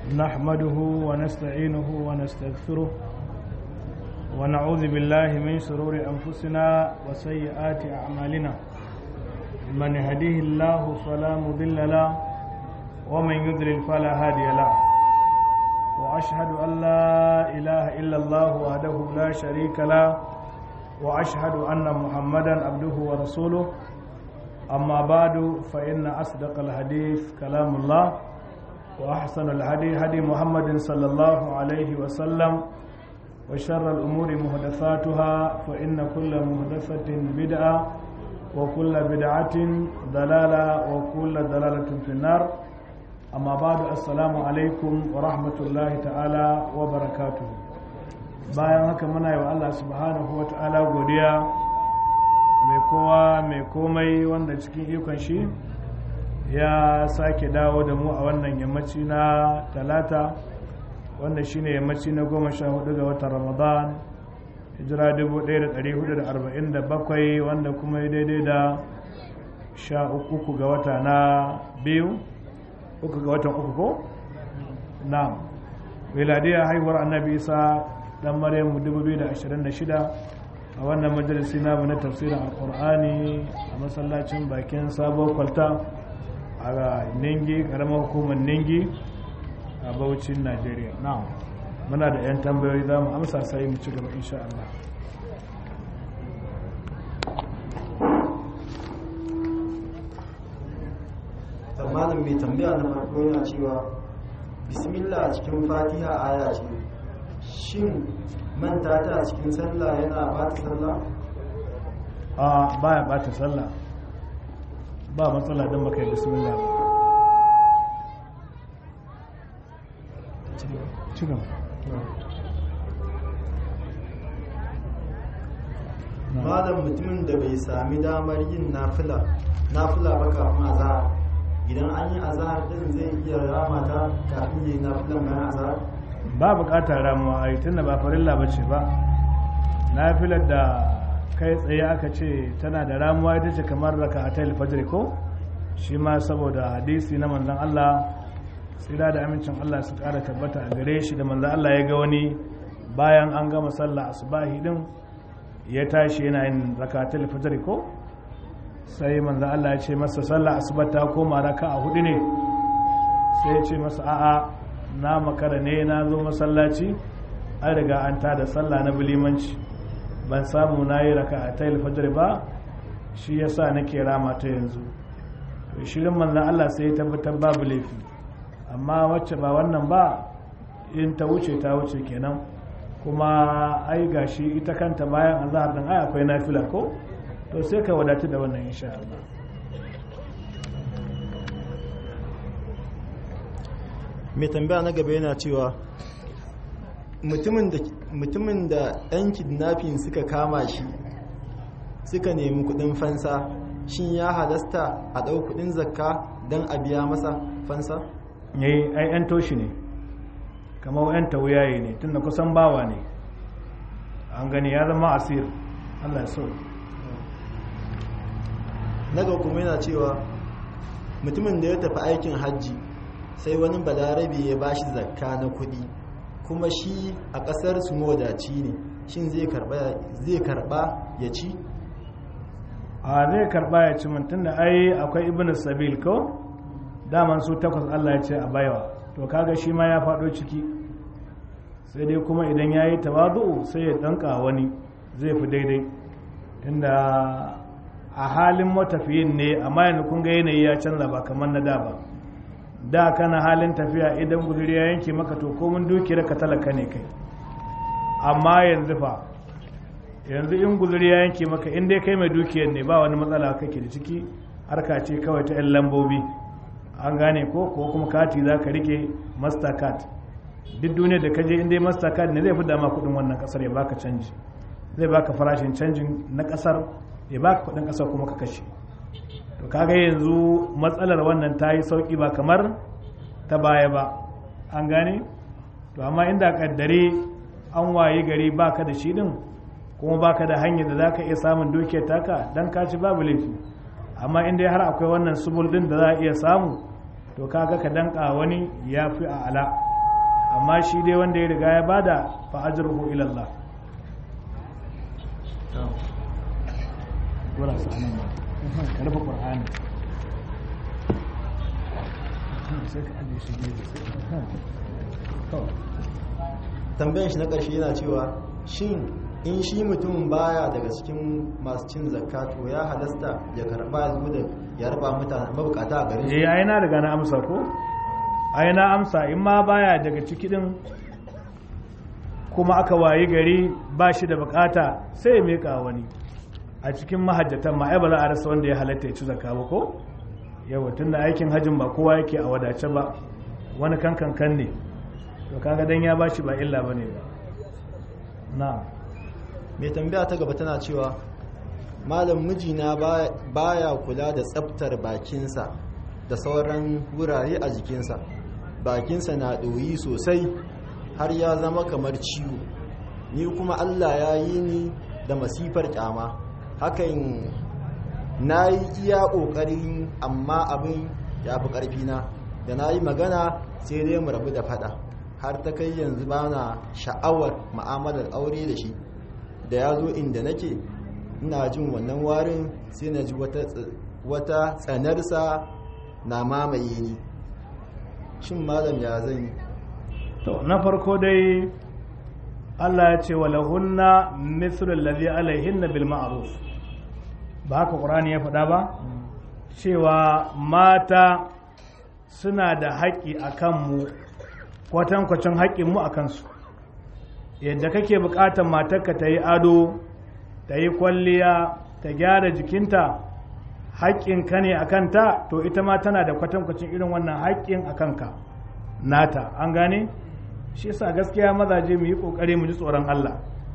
نحمده ونستعينه ونستغفره ونعوذ بالله من شرور أنفسنا وسيئات أعمالنا من يهديه الله فلا مضل له ومن يضلل فلا هادي له وأشهد أن لا إله إلا الله وحده لا شريك له وأشهد أن محمدا عبده ورسوله أما بعد فإن أصدق الحديث كلام الله وأحسن الهدي هدي محمد صلى الله عليه وسلم وشر الأمور محدثاتها فإن كل محدثة بدعة وكل بدعة ضلالة وكل ضلالة في النار أما بعد السلام عليكم ورحمة الله تعالى وبركاته bayan haka muna yi wa Allah subhanahu wa ta'ala godiya mai kowa mai komai wanda cikin ikon shi ya sake dawo da mu a wannan yammaci na talata wanda shine yammaci na goma sha hudu ga watan ramadan hijira 1447 wanda kuma ya daidai da sha uku ga wata na biyu uku ga watan uku ko? na miladiyar haihuwar annabi isa dan maryamu 2026 a wannan majalisi namu na tafsirin alkur'ani a masallacin bakin sabuwar kwalta a ningi karamar hukumar ningi a baucin najeriya na muna da 'yan tambayoyi za mu amsa sai mu ci gaba insha Allah malam mai tambaya na farko yana cewa bismillah a cikin fatiha aya ce shin manta ta a cikin sallah yana bata sallah a baya bata sallah ba matsala don baka yi bismillah ci gaba malam mutumin da bai sami damar yin nafila nafila ba kafin azhar idan an yi azhar din zai iya rama ta kafin yi nafilan bayan azhar ba bukatar ramuwa a yi tunda ba farilla ba ce ba nafilar da kai tsaye aka ce tana da ramuwa ita ce kamar raka a tail fajr ko shi ma saboda hadisi na manzan Allah tsira da amincin Allah su kara tabbata a gare shi da manzan Allah ya ga wani bayan an gama sallah asubahi din ya tashi yana yin rakatul fajr ko sai manzan Allah ya ce masa sallah asuba ta koma raka a hudu ne sai ya ce masa a'a na makara ne na zo masallaci an riga an tada sallah na bilimanci ban samu na yi raka a tail fajr ba shi yasa nake rama ta yanzu to shirin manzan Allah sai ya tabbatar babu laifi amma wacce ba wannan ba in ta wuce ta wuce kenan kuma ai gashi ita kanta bayan azhar din ai akwai nafila ko to sai ka wadatu da wannan insha Allah mai tambaya na gaba yana cewa mutumin da 'yan kidnapping suka kama shi suka nemi kudin fansa shin ya halasta a ɗau kudin zakka don a biya masa fansa? yayi ai 'yan toshi ne kamar 'yan tauyaye ne tunda kusan bawa ne an gani ya zama asir Allah ya so naga kuma yana cewa mutumin da ya tafi aikin hajji sai wani balarabe ya bashi zakka na kudi kuma shi a kasar su mawadaci ne shin zai karba ya ci a zai karba ya ci mutum da ai akwai ibn sabil ko daman su takwas Allah ya ce a baiwa to kaga shi ma ya faɗo ciki sai dai kuma idan ya yi tawazu sai ya ɗanka wani zai fi daidai inda a halin matafiyin ne amma yanzu kun ga yanayi ya canza ba kamar na da ba da kana halin tafiya idan guzuri ya yanke maka to komin dukiyar ka talaka ne kai amma yanzu fa yanzu in guzuri ya yanke maka in dai kai mai dukiyar ne ba wani matsala kake da ciki harka ce kawai ta 'yan lambobi an gane ko ko kuma kati za ka rike mastercard duk duniya da kaje in dai mastercard ne zai fi dama kudin wannan kasar ya baka canji zai baka farashin canjin na kasar ya baka kudin kasar kuma ka kashe to kaga yanzu matsalar wannan ta yi sauki ba kamar ta baya ba an gane to amma inda kaddare an waye gari baka da shi din kuma baka da hanyar da zaka iya samun dukiyar taka dan ka ci babu laifi amma inda har akwai wannan subul din da za a iya samu to kaga ka danka wani ya fi a ala amma shi dai wanda ya riga ya bada fa ajruhu ila Allah wala sa'anan ba ka rufe qur'ani sai ka aje shi ne sai to tambayar shi na ƙarshe yana cewa shin in shi mutumin baya daga cikin masu cin zakka to ya halasta ya karba ya zo da ya raba mutane mabukata a garin eh ai na riga na amsa ko ai na amsa in ma baya daga ciki din kuma aka wayi gari ba shi da bukata sai ya meka wani a cikin mahajjatan ma ai ba za a rasa wanda ya halatta ya ci zakka ba ko yawa tunda aikin hajjin ba kowa yake a wadace ba wani kankan kan ne to kaga dan ya bashi ba illa bane ba na'am mai tambaya ta gaba tana cewa malam mijina ba- baya kula da tsaftar bakinsa da sauran wurare a jikinsa bakinsa na ɗoyi sosai har ya zama kamar ciwo ni kuma allah ya yi ni da masifar kyama hakan na yi iya ƙoƙarin amma abin ya fi ƙarfina da na yi magana sai dai mu rabu da fada har ta kai yanzu ba na sha'awar ma'amalar aure da shi da ya zo inda nake ina jin wannan warin sai na ji wata ts- wata tsanarsa na mamaye ni shin malam ya zan yi to na farko dai Allah ya ce walahunna mithlu allazi alaihinna bil ma'ruf ba haka Qur'ani ya faɗa ba cewa mata suna da haƙƙi a kanmu kwatankwacin haƙƙinmu a kansu yadda kake buƙatar matarka ta yi ado ta yi kwalliya ta gyara jikinta haƙƙinka ne a kanta to ita ma tana da kwatankwacin irin wannan haƙƙin a kanka nata an gane shi yasa gaskiya mazaje mu yi ƙoƙari mu ji tsoron Allah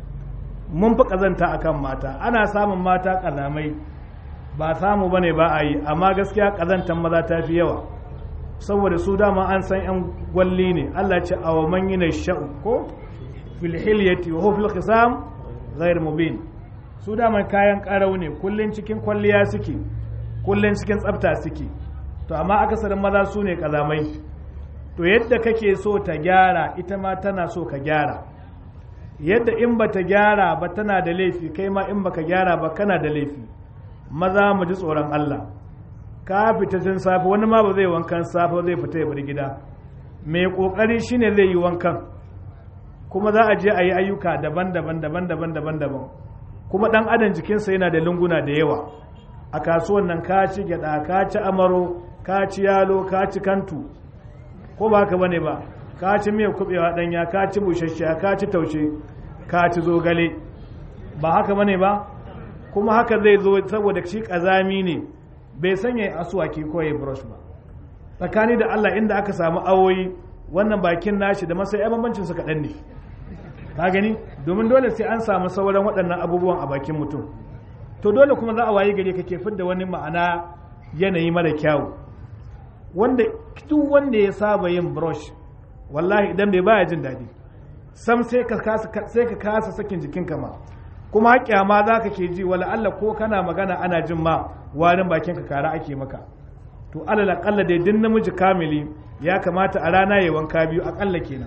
mun fi ƙazanta akan mata ana samun mata ƙazamai ba samu bane ba a yi amma gaskiya ƙazantan maza ta fi yawa saboda su dama an san yan gwalli ne Allah ce a wa man yana sha'u ko fil hilyati wa huwa fil khisam ghayr mubin su dama kayan karau ne kullun cikin kwalliya suke kullun cikin tsafta suke to amma akasarin maza su ne kazamai to yadda kake so ta gyara ita ma tana so ka gyara yadda in ba ta gyara ba tana da laifi kai ma in baka gyara ba kana da laifi maza mu ji tsoron Allah ka fita tun safe wani ma ba zai wankan safe zai fita ya bar gida mai kokari shine zai yi wankan kuma za a je a yi ayyuka daban-daban daban-daban daban-daban kuma dan adam jikinsa yana da lunguna da yawa a kasuwan nan ka ci gyada ka ci amaro ka ci yalo ka ci kantu ko ba haka bane ba ka ci miyar kubewa danya ka ci busasshiya ka ci taushe ka ci zogale ba haka bane ba kuma haka zai zo saboda shi kazami ne bai sanya asuwaki ko ya brush ba tsakani da Allah inda aka samu awoyi wannan bakin nashi da masai bambancin su kaɗan ne ka gani domin dole sai an samu sauran waɗannan abubuwan a bakin mutum to dole kuma za a wayi gari kake fidda wani ma'ana yanayi mara kyawu wanda duk wanda ya saba yin brush wallahi idan bai baya jin daɗi sam sai ka kasa sai ka kasa sakin jikinka ma kuma haƙƙiya ma za ka ke ji wala Allah ko kana magana ana jin ma warin bakin ka kara ake maka to alal aqalla dai din namiji kamili ya kamata a rana ya wanka biyu aƙalla kenan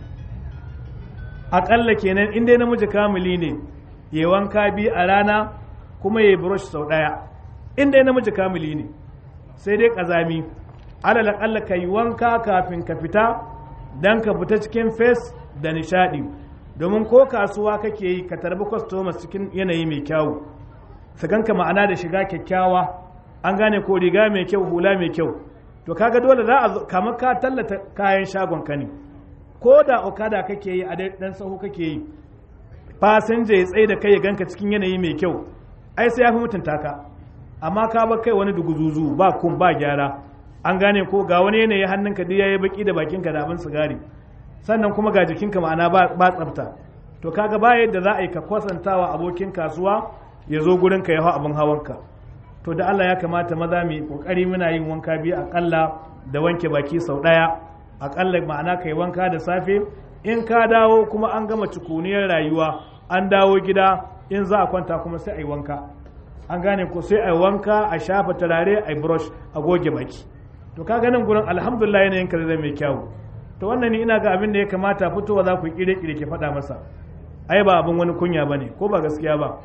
aƙalla kenan in dai namiji kamili ne ya wanka biyu a rana kuma ya brush sau ɗaya in dai namiji kamili ne sai dai ƙazami alal aqalla ka yi wanka kafin ka fita dan ka fita cikin face da nishaɗi domin ko kasuwa kake yi ka tarbi customers cikin yanayi mai kyawu su ganka ma'ana da shiga kyakkyawa an gane ko riga mai kyau hula mai kyau to kaga dole za a kamar ka tallata kayan shagon ka ne ko da okada kake yi a dan sahu kake yi fasinja ya tsaye da kai ya ganka cikin yanayi mai kyau ai sai ya fi mutunta ka amma ka bar kai wani duguzuzu ba kun ba gyara an gane ko ga wani yanayi hannunka duk yayi baki da bakinka da abin sigari sannan kuma ga jikinka ma'ana ba tsafta to kaga ba yadda za a yi ka kwasantawa abokin kasuwa ya zo gurin ka ya hau abin hawanka to da Allah ya kamata maza mu kokari muna yin wanka biyu akalla da wanke baki sau daya akalla ma'ana kai wanka da safe in ka dawo kuma an gama cikuniyar rayuwa an dawo gida in za a kwanta kuma sai a yi wanka an gane ko sai a yi wanka a shafa turare a yi brush a goge baki to kaga nan gurin alhamdulillah yanayin ka zai mai kyau to wannan ni ina ga abin da ya kamata fitowa za ku kire kire ke faɗa masa ai ba abin wani kunya bane ko ba gaskiya ba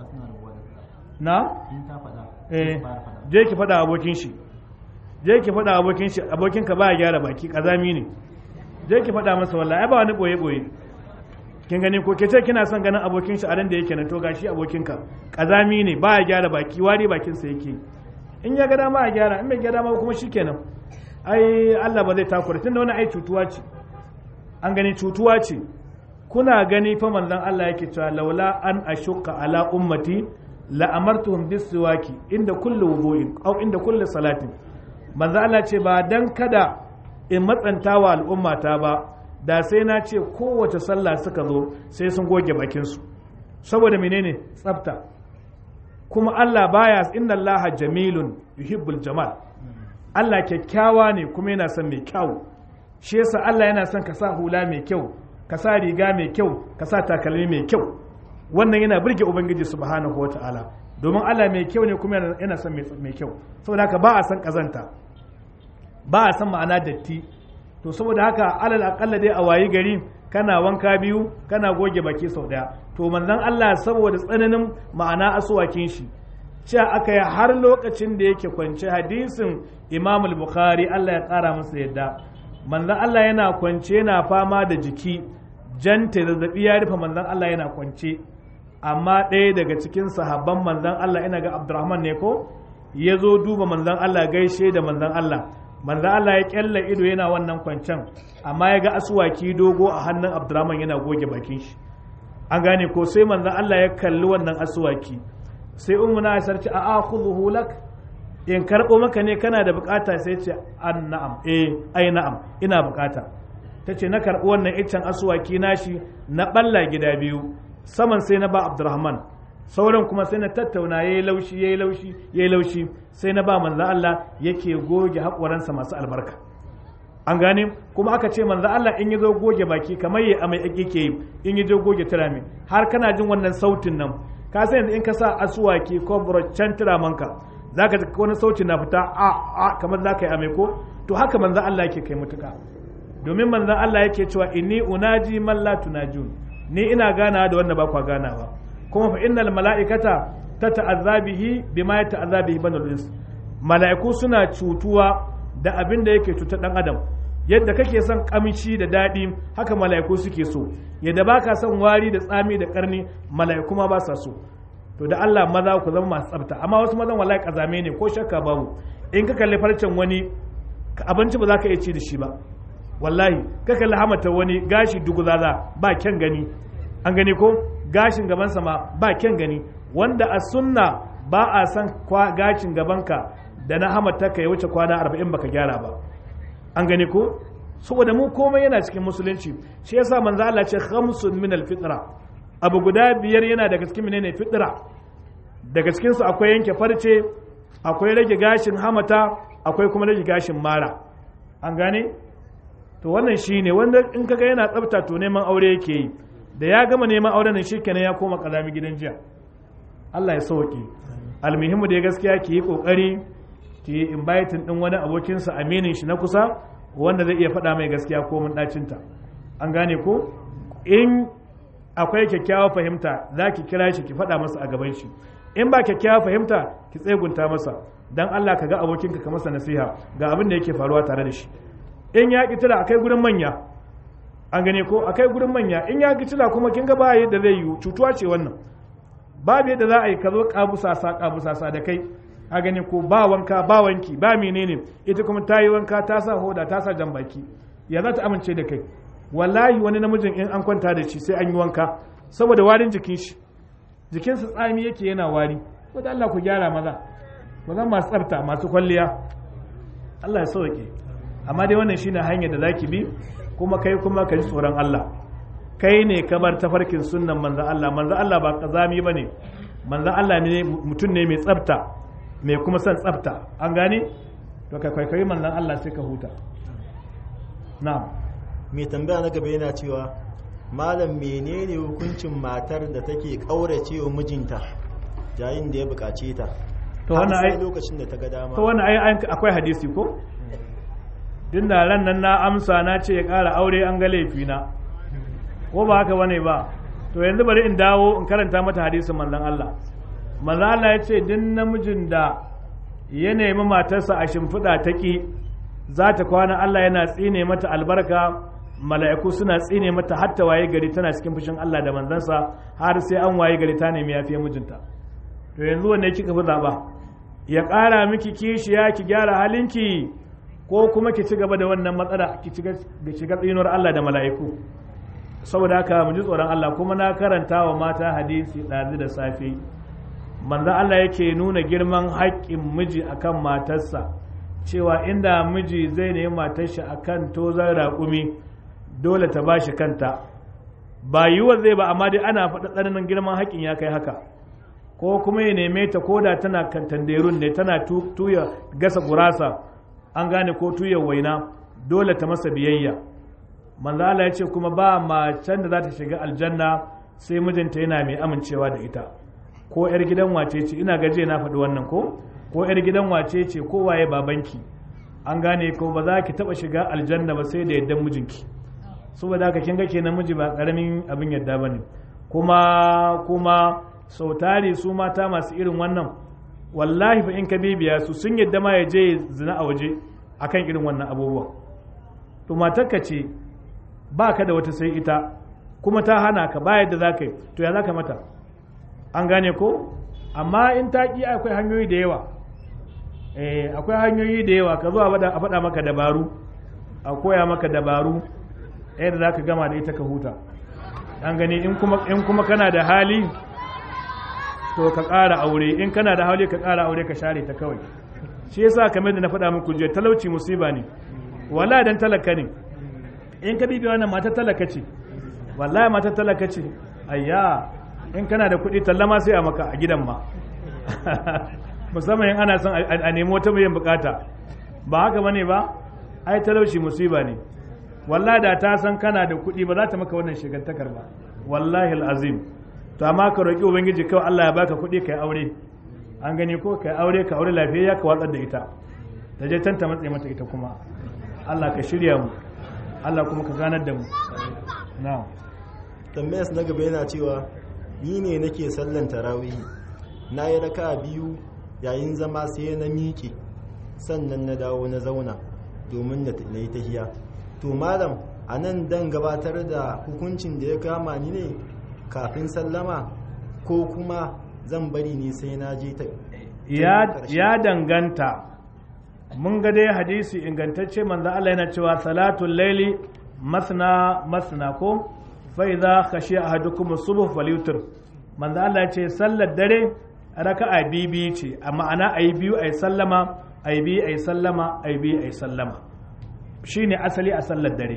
na eh je ki faɗa abokin shi je ki faɗa abokin shi abokin ka ba ya gyara baki kazami ne je ki faɗa masa wallahi ai ba wani boye boye kin gani ko ke ce kina son ganin abokin shi a ran da yake nan to gashi abokin ka kazami ne ba ya gyara baki wari bakin sa yake in ya ga dama ya gyara in bai ga dama kuma shikenan ai Allah ba zai takura tunda wani ai cutuwa ce an gani cutuwa ce kuna gani fa manzon Allah yake cewa laula an ashukka ala ummati la amartuhum bisiwaki inda kulli wudu'in aw inda kulli salatin manzon Allah ce ba dan kada in matsantawa al'ummata ba da sai na ce kowace sallah suka zo sai sun goge bakin su saboda menene tsafta kuma Allah baya inna Allah jamilun yuhibbul jamal Allah kyakkyawa ne kuma yana son mai kyau shi yasa Allah yana son ka sa hula mai kyau ka sa riga mai kyau ka sa takalmi mai kyau wannan yana burge ubangiji subhanahu wataala domin Allah mai kyau ne kuma yana son mai kyau saboda haka ba a san kazanta ba a san ma'ana datti to saboda haka alal akalla dai a wayi gari kana wanka biyu kana goge baki sau daya to manzon Allah saboda tsananin ma'ana asuwakin shi cewa aka yi har lokacin da yake kwance hadisin imam al-bukhari Allah ya kara masa yadda manzon Allah yana kwance yana fama da jiki janta zazzabi ya rufe manzon Allah yana kwance amma ɗaya daga cikin sahabban manzon Allah ina ga Abdurrahman ne ko ya zo duba manzon Allah gaishe da manzon Allah manzon Allah ya kyalla ido yana wannan kwancen amma ya ga asuwaki dogo a hannun Abdurrahman yana goge bakin shi an gane ko sai manzon Allah ya kalli wannan asuwaki sai ummu na sarci a akhudhu lak in karbo maka ne kana da bukata sai ce an na'am eh ai na'am ina bukata tace na karbo wannan iccen asuwaki nashi na balla gida biyu saman sai na ba Abdurrahman sauran kuma sai na tattauna yayi laushi yayi laushi yayi laushi sai na ba manzo Allah yake goge hakoransa masu albarka an gane kuma aka ce manzo Allah in yazo goge baki kamar yayi amai yake yi in yazo goge turami har kana jin wannan sautin nan ka san yanzu in ka sa asuwaki ko buroccan turamanka za ka wani sauti na fita a a kamar za ka yi amai ko to haka manzan Allah yake kai mutuka domin manzan Allah yake cewa inni unaji man la tunajun ni ina gana da wanda ba kwa ganawa kuma fa innal mala'ikata ta ta'azzabihi bima ya ta'azzabihi banul ins mala'iku suna cutuwa da abin da yake cutar dan adam yadda kake son kamshi da daɗi haka mala'iku suke so yadda baka son wari da tsami da karni mala'iku ma ba sa so to da Allah maza ku zama masu tsafta amma wasu mazan wallahi kazame ne ko shakka babu in ka kalli farcen wani abinci ba za ka iya ci da shi ba wallahi ka kalli hamata wani gashi duguzaza ba kyan gani an gani ko gashin gaban sama ba kyan gani wanda a sunna ba a san gashin gabanka da na hamata ka ya wuce kwana arba'in baka gyara ba an gani ko saboda mu komai yana cikin musulunci shi yasa manzo Allah ce khamsun min al-fitra abu guda biyar yana daga cikin menene fitra daga cikin su akwai yanke farce akwai rage gashin hamata akwai kuma rage gashin mara an gane to wannan shine wanda in kaga yana tsafta to neman aure yake yi da ya gama neman auren nan shikenan ya koma kazami gidan jiya Allah ya sauke almuhimmu da gaskiya ki yi kokari ki yi inviting din wani abokinsa aminin shi na kusa wanda zai iya faɗa mai gaskiya ko mun ɗacinta an gane ko in akwai kyakkyawa fahimta za ki kira shi ki faɗa masa a gaban shi in ba kyakkyawa fahimta ki tsegunta masa dan Allah ka ga abokinka ka masa nasiha ga abin da yake faruwa tare da shi in ya ki tila akai gurin manya an gane ko akai gurin manya in ya ki tila kuma kin ga ba yadda zai yi cutuwa ce wannan babu yadda za a yi ka zo kabusasa kabusasa da kai a gani ko ba wanka ba wanki ba menene ita kuma ta yi wanka ta sa hoda ta sa jan baki ya za ta amince da kai wallahi wani namijin in an kwanta da shi sai an yi wanka saboda warin jikin shi jikinsa tsami yake yana wari wadda Allah ku gyara maza maza masu tsafta masu kwalliya Allah ya sauke amma dai wannan shine hanyar da zaki bi kuma kai kuma ka ji tsoron Allah kai ne kamar tafarkin sunnan manzon Allah manzon Allah ba kazami bane manzon Allah ne mutum ne mai tsafta mai kuma son tsafta an gane to ka kwaikwayi manzon Allah sai ka huta na'am mai tambaya na gaba yana cewa malam menene hukuncin matar da take kaurace wa mijinta yayin da ya bukace ta to wannan ai lokacin da ta ga dama to wannan ai akwai hadisi ko tun da ran nan na amsa na ce ya ƙara aure an ga laifina ko ba haka bane ba to yanzu bari in dawo in karanta mata hadisin manzon Allah manzon Allah ya ce duk namijin da ya nemi matarsa a shimfiɗa ta ƙi za ta kwana Allah yana tsine mata albarka mala'iku suna tsine mata hatta waye gari tana cikin fushin Allah da manzansa har sai an waye gari ta nemi yafiya mijinta to yanzu wanne kika fi zaɓa ya ƙara miki kishiya ki gyara halinki ko kuma ki ci gaba da wannan matsala ki shiga tsinuwar Allah da mala'iku saboda haka mu ji tsoron Allah kuma na karanta wa mata hadisi ɗazu da safe manzo Allah yake nuna girman haƙƙin miji akan matarsa cewa inda miji zai nemi matar shi akan tozar raƙumi dole ta bashi kanta ba yiwuwa zai ba amma dai ana faɗa tsananin girman haƙƙin ya kai haka ko kuma ya neme ta koda tana kantanderun ne tana tuya gasa gurasa an gane ko tuya waina dole ta masa biyayya manzo Allah ya ce kuma ba macen da za ta shiga aljanna sai mijinta yana mai amincewa da ita ko yar gidan wace ce ina gaje na faɗi wannan ko ko yar gidan wace ce ko waye babanki an gane ko ba za ki taɓa shiga aljanna ba sai da yaddan mijinki saboda haka kin ga kenan miji ba karamin abin yadda bane kuma kuma sau tari su mata masu irin wannan wallahi fa in ka bibiya su sun yadda ma ya je zina a waje akan irin wannan abubuwa to matarka ce ba ka da wata sai ita kuma ta hana ka ba yadda za ka yi to ya za ka mata an gane ko amma in ta ƙi akwai hanyoyi da yawa eh akwai hanyoyi da yawa ka zo a faɗa maka dabaru a koya maka dabaru yadda za ka gama da ita ka huta an gani in kuma kana da hali to ka ƙara aure in kana da hali ka ƙara aure ka share ta kawai shi yasa kamar da na faɗa muku jiya talauci musiba ne wala dan talaka ne in ka bibiya wannan mata talaka ce wallahi mata talaka ce ayya in kana da kuɗi tallama sai a maka a gidan ma musamman in ana son a nemi wata mai bukata ba haka bane ba ai talauci musiba ne wallahi da ta san kana da kuɗi ba za ta maka wannan shigantakar ba wallahi al'azim to amma ka roƙi ubangiji kawai Allah ya baka kuɗi kai aure an gani ko kai aure ka aure lafiya ka watsar da ita ta je tanta matsayi mata ita kuma Allah ka shirya mu Allah kuma ka ganar da mu na'am tambayas na gaba yana cewa ni ne nake sallan tarawih na yi raka biyu yayin zama sai na miƙe sannan na dawo na zauna domin na yi tahiya to malam a nan dan gabatar da hukuncin da ya kama ni ne kafin sallama ko kuma zan bari ne sai na je ta ya danganta mun ga dai hadisi ingantacce manzo Allah yana cewa salatul laili masna masna ko fa idza khashiya ahadukum subh falyutir manzo Allah ya ce sallar dare raka'a bibi ce a ma'ana ayi biyu ayi sallama ayi biyu ayi sallama ayi biyu ayi sallama shine asali a sallar dare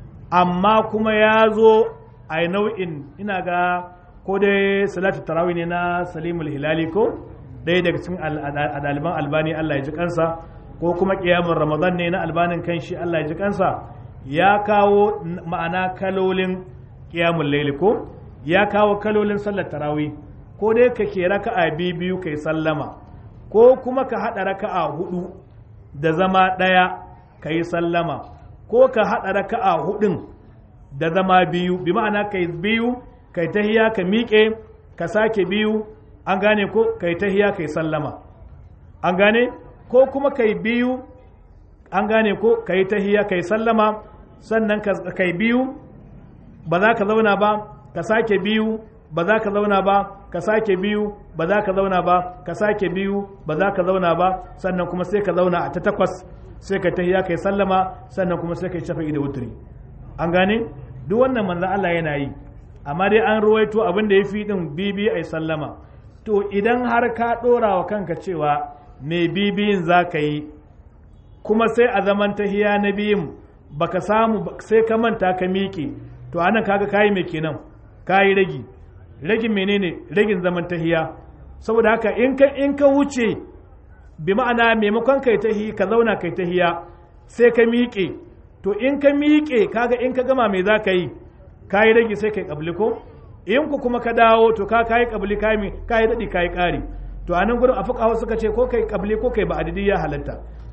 amma kuma ya zo a nau'in ina ga ko dai salatu tarawih ne na salimul hilali ko ɗaya daga cikin ɗaliban albani Allah ya ji kansa ko kuma ƙiyamun ramadan ne na albanin kan shi Allah ya ji kansa ya kawo ma'ana kalolin ƙiyamun laili ko ya kawo kalolin sallar tarawih ko dai ka ke raka'a biyu biyu kai sallama ko kuma ka haɗa raka'a hudu da zama ɗaya ka yi sallama ko ka haɗa raka'a hudun da zama biyu bi ma'ana kai biyu kai tahiya ka miƙe ka sake biyu an gane ko kai tahiya kai sallama an gane ko kuma kai biyu an gane ko kai tahiya kai sallama sannan kai biyu ba za ka zauna ba ka sake biyu ba za ka zauna ba ka sake biyu ba za ka zauna ba ka sake biyu ba za ka zauna ba sannan kuma sai ka zauna a ta takwas sai ka tahiya kai sallama sannan kuma sai ka shafa da wuturi an gane duk wannan manzan Allah yana yi amma dai an ruwaito abin da ya fi din bibi ai sallama to idan har ka ɗora wa kanka cewa mai bibiyin za ka yi kuma sai a zaman tahiya na biyun baka samu sai ka manta ka miƙe to anan kaga kayi mai kenan kayi ragi ragin menene ragin zaman tahiya saboda haka in ka in ka wuce bi ma'ana maimakon kai tahi ka zauna kai tahiya sai ka miƙe to in ka miƙe kaga in ka gama me za ka yi ka yi rage sai kai ƙabli ko in ku kuma ka dawo to ka kayi ƙabli ka yi daɗi ka yi ƙari to a nan gurin a fuka suka ce ko kai ƙabli ko kai ba adidi ya halatta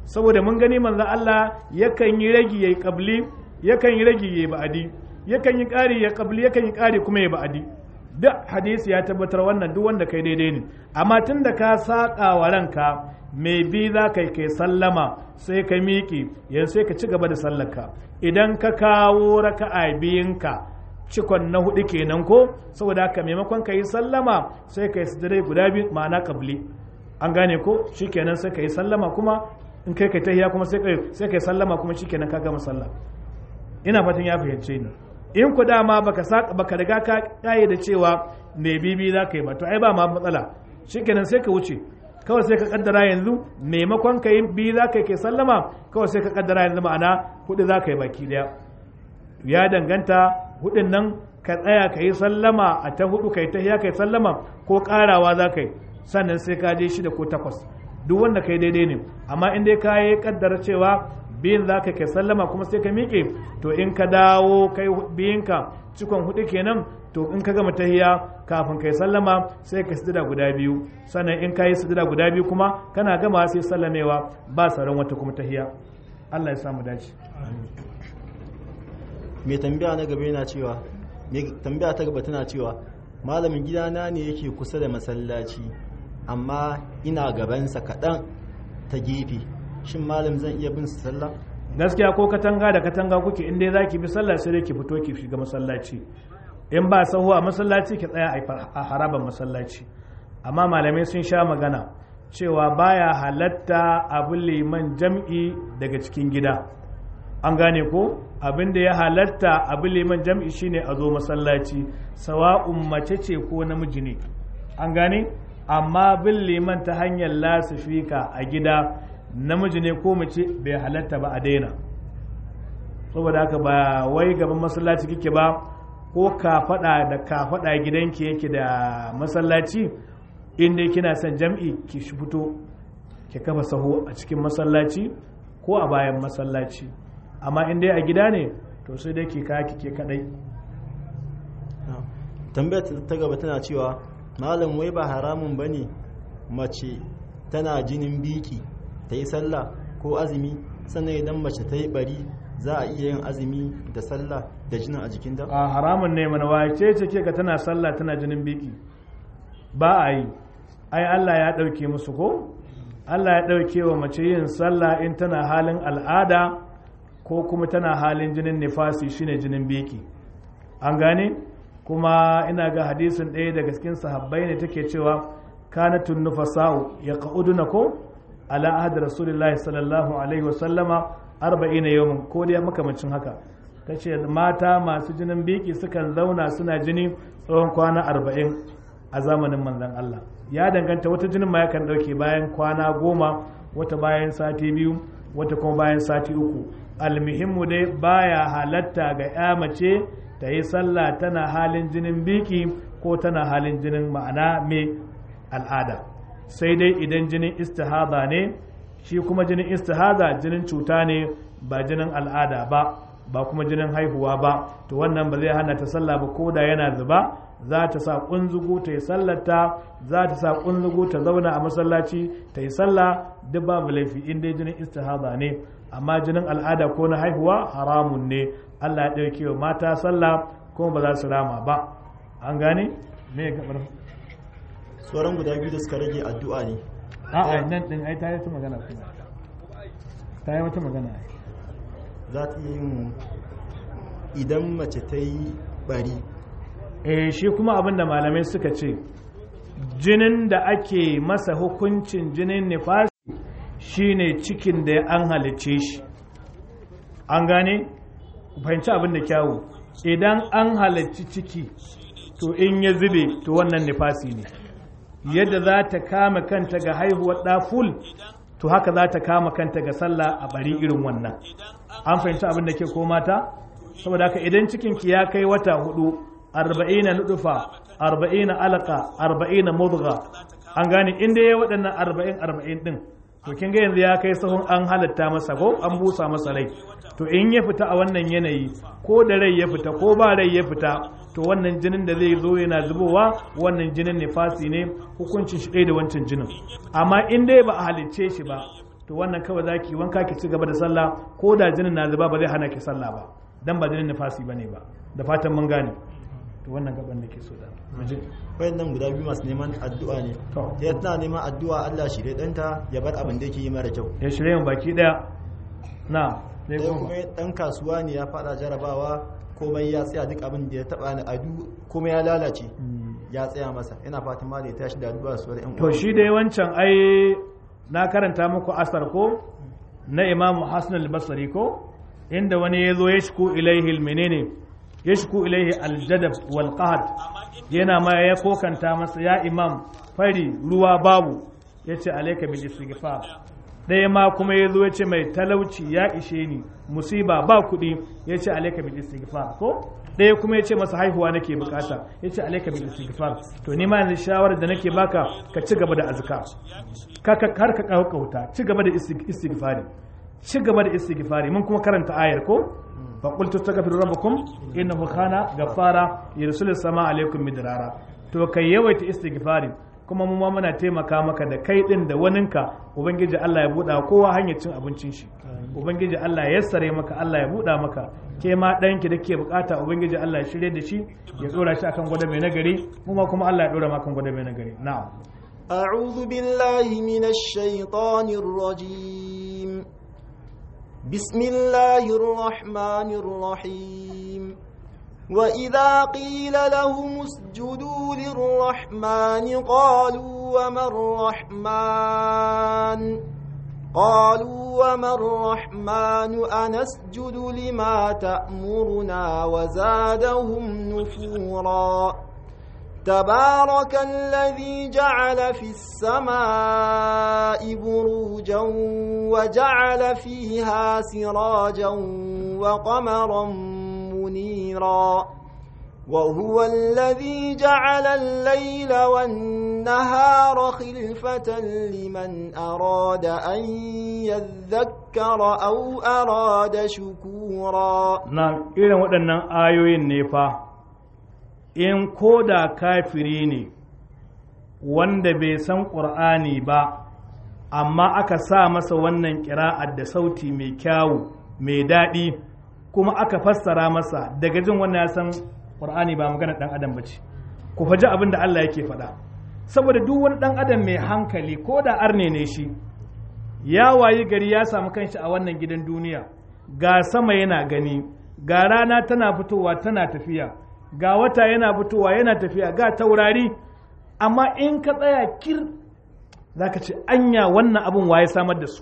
saboda mun gani manzo Allah yakan yi ragi yayi qabli yakan yi ragi yayi ba'adi yakan yi ƙari ya qabli yakan yi ƙari kuma yayi ba'adi duk hadisi ya tabbatar wannan duk wanda kai daidai ne amma tun da ka saƙa wa ranka mai bi za ka kai sallama sai ka miƙi yanzu sai ka ci gaba da sallarka idan ka kawo raka'a biyinka cikon na hudu kenan ko saboda haka maimakon ka yi sallama sai ka yi sujudai guda biyu ma'ana kabli an gane ko shikenan sai ka yi sallama kuma in kai kai tahiya kuma sai ka sai ka yi sallama kuma shikenan ka gama sallah ina fatan ya fahimce ni in ku dama baka saka baka riga ka kaye da cewa me bibi za ka yi ba to ai ba ma matsala shikenan sai ka wuce kawai sai ka kaddara yanzu maimakon ka yi biyu za ka yi sallama kawai sai ka kaddara yanzu ma'ana hudu za ka yi baki daya ya danganta hudun nan ka tsaya ka yi sallama a ta hudu ka yi ta ka yi sallama ko karawa za ka yi sannan sai ka je shida ko takwas duk wanda ka yi daidai ne amma in dai ka yi kaddara cewa biyun za ka kai sallama kuma sai ka miƙe to in ka dawo kai biyunka cikon hudu kenan to in ka gama tahiya kafin kai sallama sai ka sujada guda biyu sannan in ka yi sujada guda biyu kuma kana gama sai sallamewa ba sauran wata kuma tahiya Allah ya samu dace mai tambaya na gaba yana cewa mai tambaya ta gaba tana cewa malamin gidana ne yake kusa da masallaci amma ina gabansa kaɗan ta gefe shin malam zan iya bin su sallah gaskiya ko katanga da katanga kuke in dai zaki bi sallah sai dai ki fito ki shiga masallaci in ba sahu a masallaci ki tsaya a haraban masallaci amma malamai sun sha magana cewa baya halatta abu liman jam'i daga cikin gida an gane ko abin da ya halatta abu liman jam'i shine a zo masallaci sawa'un mace ce ko namiji ne an gane amma bin liman ta hanyar lasifika a gida namiji ne ko mace bai halatta ba a daina saboda haka ba wai gaban masallaci kike ba ko ka fada da ka fada gidanki yake da masallaci inda kina son jam'i ki fito ki kafa saho a cikin masallaci ko a bayan masallaci amma in dai a gida ne to sai dai ki kaya kike kadai tambayar ta gaba tana cewa malam wai ba haramun bane mace tana jinin biki ta yi sallah ko azumi sannan idan mace ta yi bari za a iya yin azumi da sallah da jinin a jikinta? a haramun ne mana wace ce ke ga tana sallah tana jinin biki ba a yi ai Allah ya ɗauke musu ko Allah ya ɗauke wa mace yin sallah in tana halin al'ada ko kuma tana halin jinin nifasi shine jinin biki an gane kuma ina ga hadisin ɗaya daga cikin sahabbai ne take cewa kanatun nufasa'u ya ka'uduna ko ala ahad rasulullahi sallallahu alaihi wasallama arba'ina yawmin ko dai makamancin haka tace mata masu jinin biki sukan zauna suna jini tsawon kwana arba'in a zamanin manzon Allah ya danganta wata jinin ma yakan dauke bayan kwana goma wata bayan sati biyu wata kuma bayan sati uku almuhimmu dai baya halatta ga ya mace ta yi sallah tana halin jinin biki ko tana halin jinin ma'ana mai al'ada sai dai idan jinin istihada ne shi kuma jinin istihada jinin cuta ne ba jinin al'ada ba ba kuma jinin haihuwa ba to wannan ba zai hana ta sallah ba koda yana zuba za ta sa kunzugu ta yi sallata za ta sa kunzugu ta zauna a masallaci ta yi sallah duk babu laifi in dai jinin istihada ne amma jinin al'ada ko na haihuwa haramun ne Allah ya ɗauke wa mata sallah kuma ba za su rama ba an gane me gabar sauran guda biyu da suka rage addu'a ne a'a nan din ai ta yi wata magana kuma ta yi wata magana ai za ta yi yin idan mace ta yi bari eh shi kuma abin da malamai suka ce jinin da ake masa hukuncin jinin nifasi shine cikin da an halice shi an gane fahimci abin da kyawu idan an halarci ciki to in ya zube to wannan nifasi ne yadda za ta kama kanta ga haihuwar ɗaful to haka za ta kama kanta ga sallah a bari irin wannan an fahimci abin da ke ko mata saboda haka idan cikinki ya kai wata hudu arba'ina nudufa arba'ina alaka arba'ina mudga an gane inda ya waɗannan arba'in arba'in ɗin to kin ga yanzu ya kai sahun an halatta masa ko an busa masa rai to in ya fita a wannan yanayi ko da rai ya fita ko ba rai ya fita to wannan jinin da zai zo yana zubowa wannan jinin nifasi ne hukuncin shi ɗaya da wancan jinin amma in dai ba a halicce shi ba to wannan kawai zaki wanka ki ci gaba da sallah ko da jinin na zuba ba zai hana ki sallah ba dan ba jinin nifasi bane ba da fatan mun gane to wannan gaban da ke so da muje wayannan guda biyu masu neman addu'a ne To. ya tana neman addu'a Allah shi danta ya bar abin da yake yi mara kyau ya shirye mu baki daya na sai ɗaya goma kuma dan kasuwa ne ya fada jarabawa komai ya tsaya duk abin da ya taba ni adu kuma ya lalace ya tsaya masa ina fatan ma da ya tashi da addu'a su wani yan to shi dai wancan ai na karanta muku asar ko na imamu hassan al-basri ko inda wani ya zo ya shiku ilaihi menene ya shiku ilaihi aljadab wal qahd yana ma ya kokanta masa ya imam fari ruwa babu yace alayka bil istighfar ɗaya ma kuma ya zo ya ce mai talauci ya ishe ni musiba ba kuɗi ya ce alaika bil istighfar ko ɗaya kuma ya ce masa haihuwa nake bukata ya ce alaika bil istighfar to ni ma yanzu shawarar da nake baka ka ci gaba da azkar ka ka har ka kauta ci gaba da istig- istighfari ci gaba da istighfari mun kuma karanta ayar ko fa qul tastaghfiru rabbakum innahu kana ghaffara yursilu sama alaikum midrara to kai yawaita istighfari kuma mu ma muna taimaka maka da kai din da waninka ubangiji Allah ya buɗa kowa hanyar cin abincin shi ubangiji Allah ya yassare maka Allah ya buɗa maka ke ma ɗanki da ke bukata ubangiji Allah ya shirye da shi ya ɗora shi akan gwada mai nagari mu ma kuma Allah ya ɗora maka gwada mai nagari na'am أعوذ بالله من الشيطان الرجيم بسم الله الرحمن الرحيم وإذا قيل لهم اسجدوا للرحمن قالوا وما الرحمن قالوا وما الرحمن أنسجد لما تأمرنا وزادهم نفورا تبارك الذي جعل في السماء بروجا وجعل فيها سراجا وقمرا منيرا وهو الذي جعل الليل والنهار خلفة لمن أراد أن يذكر أو أراد شكورا na irin waɗannan ayoyin ne fa in ko da kafiri ne wanda bai san ƙur'ani ba amma aka sa masa wannan ƙira'ar da sauti mai kyawu mai daɗi kuma aka fassara masa daga jin wannan ya san ƙur'ani ba magana ɗan adam ba ce ku faji abin da Allah yake faɗa saboda duk wani ɗan adam mai hankali ko da arne ne shi ya wayi gari ya samu kanshi a wannan gidan duniya ga sama yana gani ga rana tana fitowa tana tafiya ga wata yana fitowa yana tafiya ga taurari amma in ka tsaya kir za ka ce anya wannan abin waye samar da su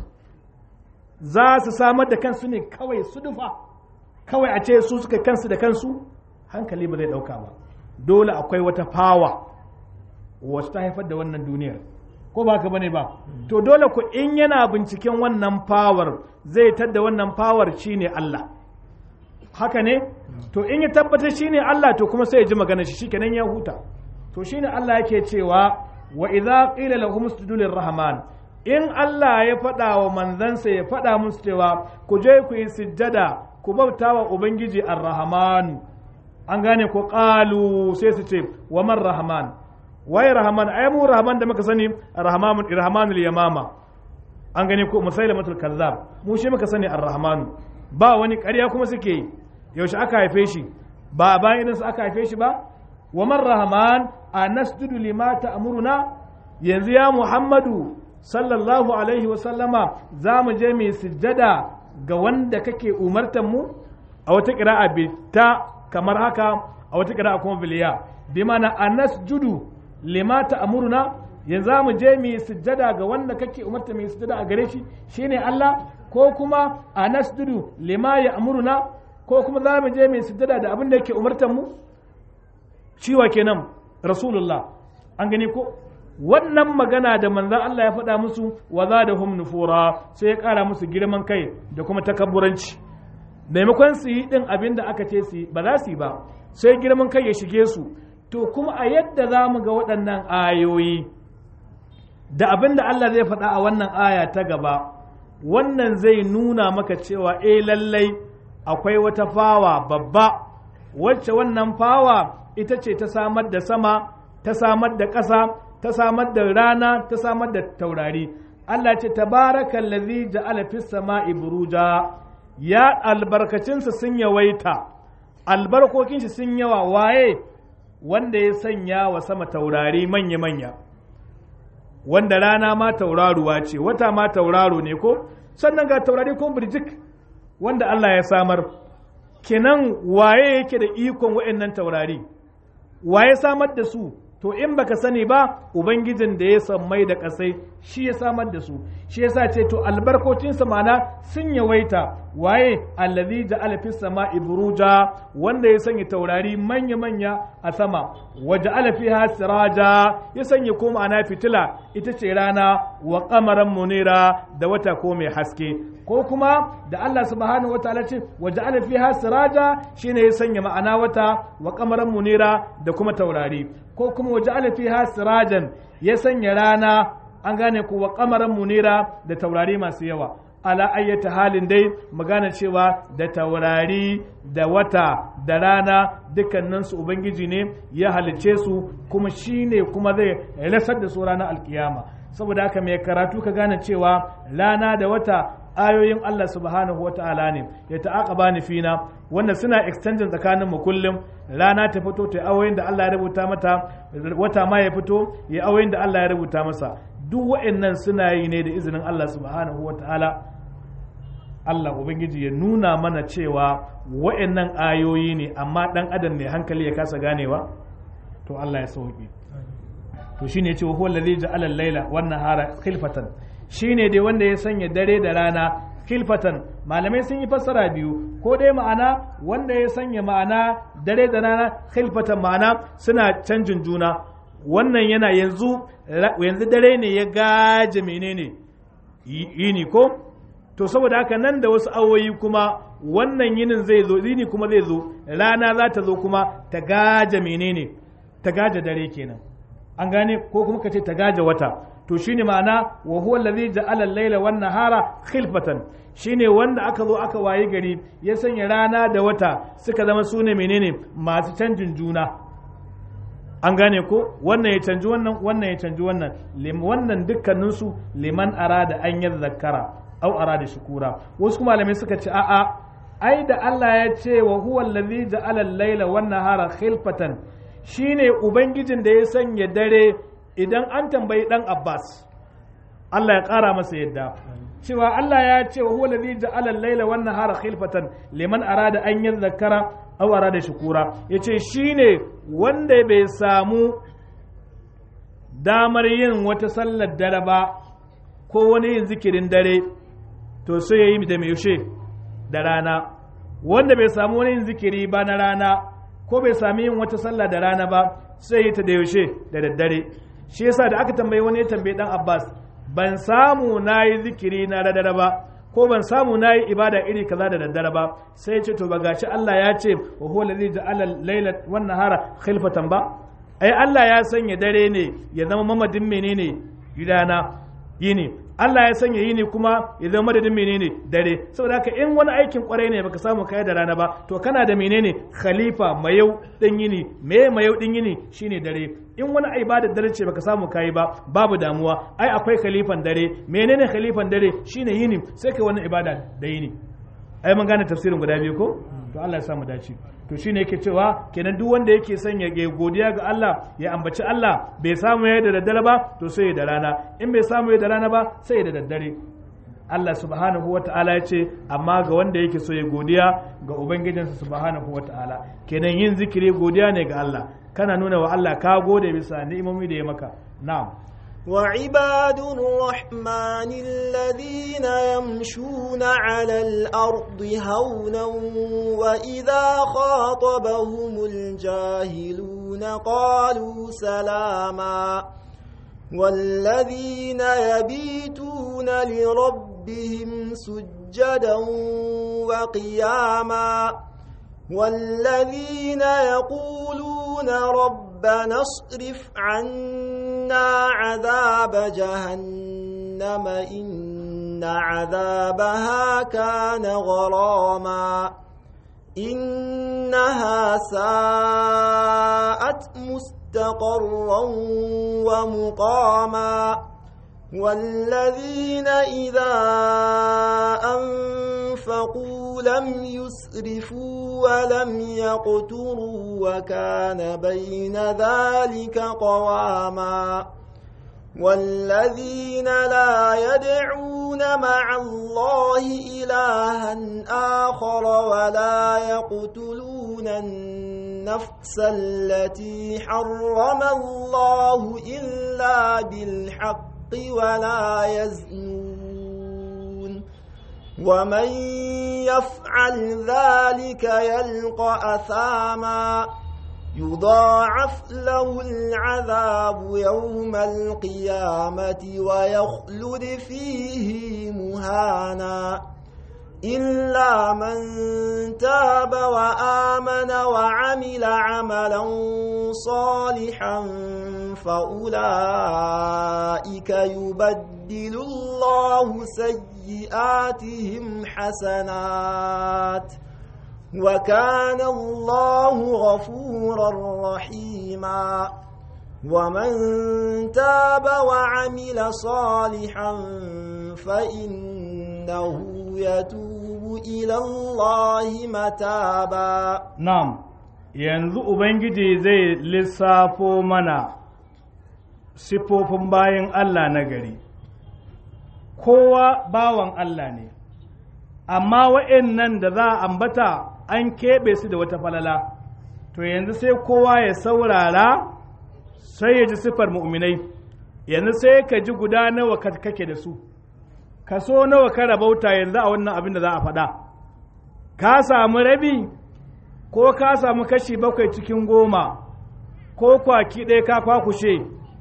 za su samar da kansu ne kawai su dufa kawai a ce su suka kansu da kansu hankali ba zai dauka ba dole akwai wata fawa wacce ta haifar da wannan duniyar ko ba ka bane ba to dole ku in yana binciken wannan fawar zai tadda wannan fawar shine Allah haka ne to in ya tabbatar shine Allah to kuma sai ya ji magana shi shikenan ya huta to shine Allah yake cewa wa idza qila lahum usjudu lirrahman in Allah ya faɗa wa manzansa ya faɗa musu cewa ku je ku yi sujjada ku bauta wa ubangiji ar-rahman an gane ko qalu sai su ce wa man rahman waye rahman ai mu rahman da muka sani rahman rahmanul yamama an gane ko musailamatul kazzab mu shi muka sani ar-rahman ba wani ƙarya kuma suke yi yaushe aka haife shi ba bayan idan su aka haife shi ba wa man rahman a nasjudu lima ta'muruna yanzu ya muhammadu sallallahu alaihi wa sallama za mu je mai sujjada ga wanda kake umartan mu a wata qira'a bi ta kamar haka a wata qira'a kuma biliya bi mana a nasjudu lima ta'muruna yanzu za mu je mai sujjada ga wanda kake umarta mai sujjada a gare shi shine Allah ko kuma a nasjudu lima ya amuruna ko kuma za mu je mai sujjada da abin da yake umartan mu ciwa kenan rasulullah an gani ko wannan magana da manzan Allah ya faɗa musu wa za da hum nufura sai ya ƙara musu girman kai da kuma takabburanci maimakon su yi ɗin abin da aka ce su yi ba za su yi ba sai girman kai ya shige su to kuma a yadda za mu ga waɗannan ayoyi da abin da Allah zai faɗa a wannan aya ta gaba wannan zai nuna maka cewa eh lallai akwai wata fawa babba wacce wannan fawa ita ce ta samar da sama ta samar da ƙasa ta samar da rana ta samar da taurari Allah ce tabarakal ladhi ja'ala fis sama'i buruja ya albarkacinsa sun yawaita albarkokin shi sun yawa waye wanda ya sanya wa sama taurari manya manya wanda rana ma tauraruwa ce wata ma tauraro ne ko sannan ga taurari ko birjik wanda Allah ya samar kenan waye yake da ikon waɗannan taurari waye samar da su to in baka sani ba ubangijin da ya sammai da kasai shi ya samar da su shi yasa ce to albarkocinsa mana sun yawaita waye allazi ja'ala fis sama'i buruja wanda ya sanya taurari manya manya a sama wa ja'ala fiha siraja ya sanya ko ma'ana fitila ita ce rana wa qamaran munira da wata ko mai haske ko kuma da Allah subhanahu wataala ce wa ja'ala fiha siraja shine ya sanya ma'ana wata wa qamaran munira da kuma taurari ko kuma wa ja'ala fiha sirajan ya sanya rana an gane ku wa qamaran munira da taurari masu yawa ala ayyata halin dai magana cewa da taurari da wata da rana dukkaninsu ubangiji ne ya halice su kuma shine kuma zai rasar da su ranar alkiyama saboda haka mai karatu ka gane cewa rana da wata ayoyin Allah subhanahu wata'ala ne ya ta'aqaba ni fina wanda suna extension tsakanin mu kullum rana ta fito ta ayoyin da Allah ya rubuta mata wata ma ya fito ya ayoyin da Allah ya rubuta masa duk wa'annan suna yi ne da izinin Allah subhanahu wata'ala Allah Ubangiji ya nuna mana cewa wa'annan ayoyi ne amma ɗan adam mai hankali ya kasa ganewa to Allah ya sauki to shine ya ce wa huwa allazi ja'ala al-laila wan nahara khilfatan shine dai wanda ya sanya dare da rana khilfatan malamai sun yi fassara biyu ko dai ma'ana wanda ya sanya ma'ana dare da rana khilfatan ma'ana suna canjin juna wannan yana yanzu yanzu dare ne ya gaje menene yini ko to saboda haka nan da wasu awoyi kuma wannan yinin zai zo yini kuma zai zo rana za ta zo kuma ta gaje menene ta gaje dare kenan an gane ko kuma ka ce ta gaje wata to shine ma'ana wa huwa allazi ja'ala al-laila wan nahara khilfatan shine wanda aka zo aka wayi gari ya sanya rana da wata suka zama sune menene masu canjin juna an gane ko wannan ya canji wannan wannan ya canji wannan wannan dukkaninsu liman arada an yi zakara au arada shukura wasu kuma malamai suka ce a'a ai da Allah ya ce wa huwa allazi ja'ala al-laila wan nahara khilfatan shine ubangijin da ya sanya dare idan an tambayi dan Abbas Allah ya kara masa yadda cewa Allah ya ce wa huwa allazi ja'ala al-laila wan nahara khilfatan liman arada an yadhakkara aw arada shukura yace shine wanda bai samu damar yin wata sallar dare ba ko wani yin zikirin dare to sai ya yi da mai yaushe da rana wanda bai samu wani yin zikiri ba na rana ko bai sami yin wata sallah da rana ba sai yi ta da yaushe da daddare shi yasa da aka tambayi wani ya tambayi dan Abbas ban samu na yi zikiri na daddare ba ko ban samu na yi ibada iri kaza da daddare ba sai ce to ba gashi Allah ya ce wa huwa allazi ja'ala al-laila wan nahara khilfatan ba ai Allah ya sanya dare ne ya zama mamadin menene gidana yini Allah ya sanya yini kuma ya zama madadin menene dare saboda haka in wani aikin kwarai ne baka samu kai da rana ba to kana da menene khalifa mayau din yini me mayau din yini shine dare in wani ibada dare ce baka samu kai ba babu damuwa ai akwai khalifan dare menene khalifan dare shine yini sai kai wani ibada da yini ai mun gane tafsirin guda biyu ko to Allah ya samu dace to shine yake cewa kenan duk wanda yake son ya godiya ga Allah ya ambaci Allah bai samu ya da daddare ba to sai da rana in bai samu ya da rana ba sai da daddare Allah subhanahu wa ta'ala ya ce amma ga wanda yake so ya godiya ga ubangijinsa subhanahu wa ta'ala kenan yin zikiri godiya ne ga Allah kana nuna wa Allah ka gode bisa ni'imomi da ya maka na'am وعباد الرحمن الذين يمشون على الأرض هونا وإذا خاطبهم الجاهلون قالوا سلاما والذين يبيتون لربهم سجدا وقياما والذين يقولون ربنا اصرف عنا عذاب جهنم إن عذابها كان غراما إنها ساءت مستقرا ومقاما والذين إذا أنفقوا لم يسرفوا ولم يقتروا وكان بين ذلك قواما والذين لا يدعون مع الله إلها آخر ولا يقتلون النفس التي حرم الله إلا بالحق ولا يزنون ومن يفعل ذلك يلقى أثاما يضاعف له العذاب يوم القيامة ويخلد فيه مهانا إلا من تاب وآمن وعمل عملا صالحا فأولئك يبدل الله سيئاتهم حسنات وكان الله غفورا رحيما ومن تاب وعمل صالحا فإنه يتوب إلى الله متابا نعم yanzu Ubangiji zai lissafo mana siffofin bayan Allah na gari, kowa bawan Allah ne, amma wa'yan da za a ambata an keɓe su da wata falala to yanzu sai kowa ya saurara sai ya ji siffar mu'minai yanzu sai ka ji guda nawa kake da su kaso nawa ka rabauta yanzu a wannan abin da za a faɗa ka samu rabi ko ka samu kashi bakwai cikin goma ko kwaki ɗaya ka kwakushe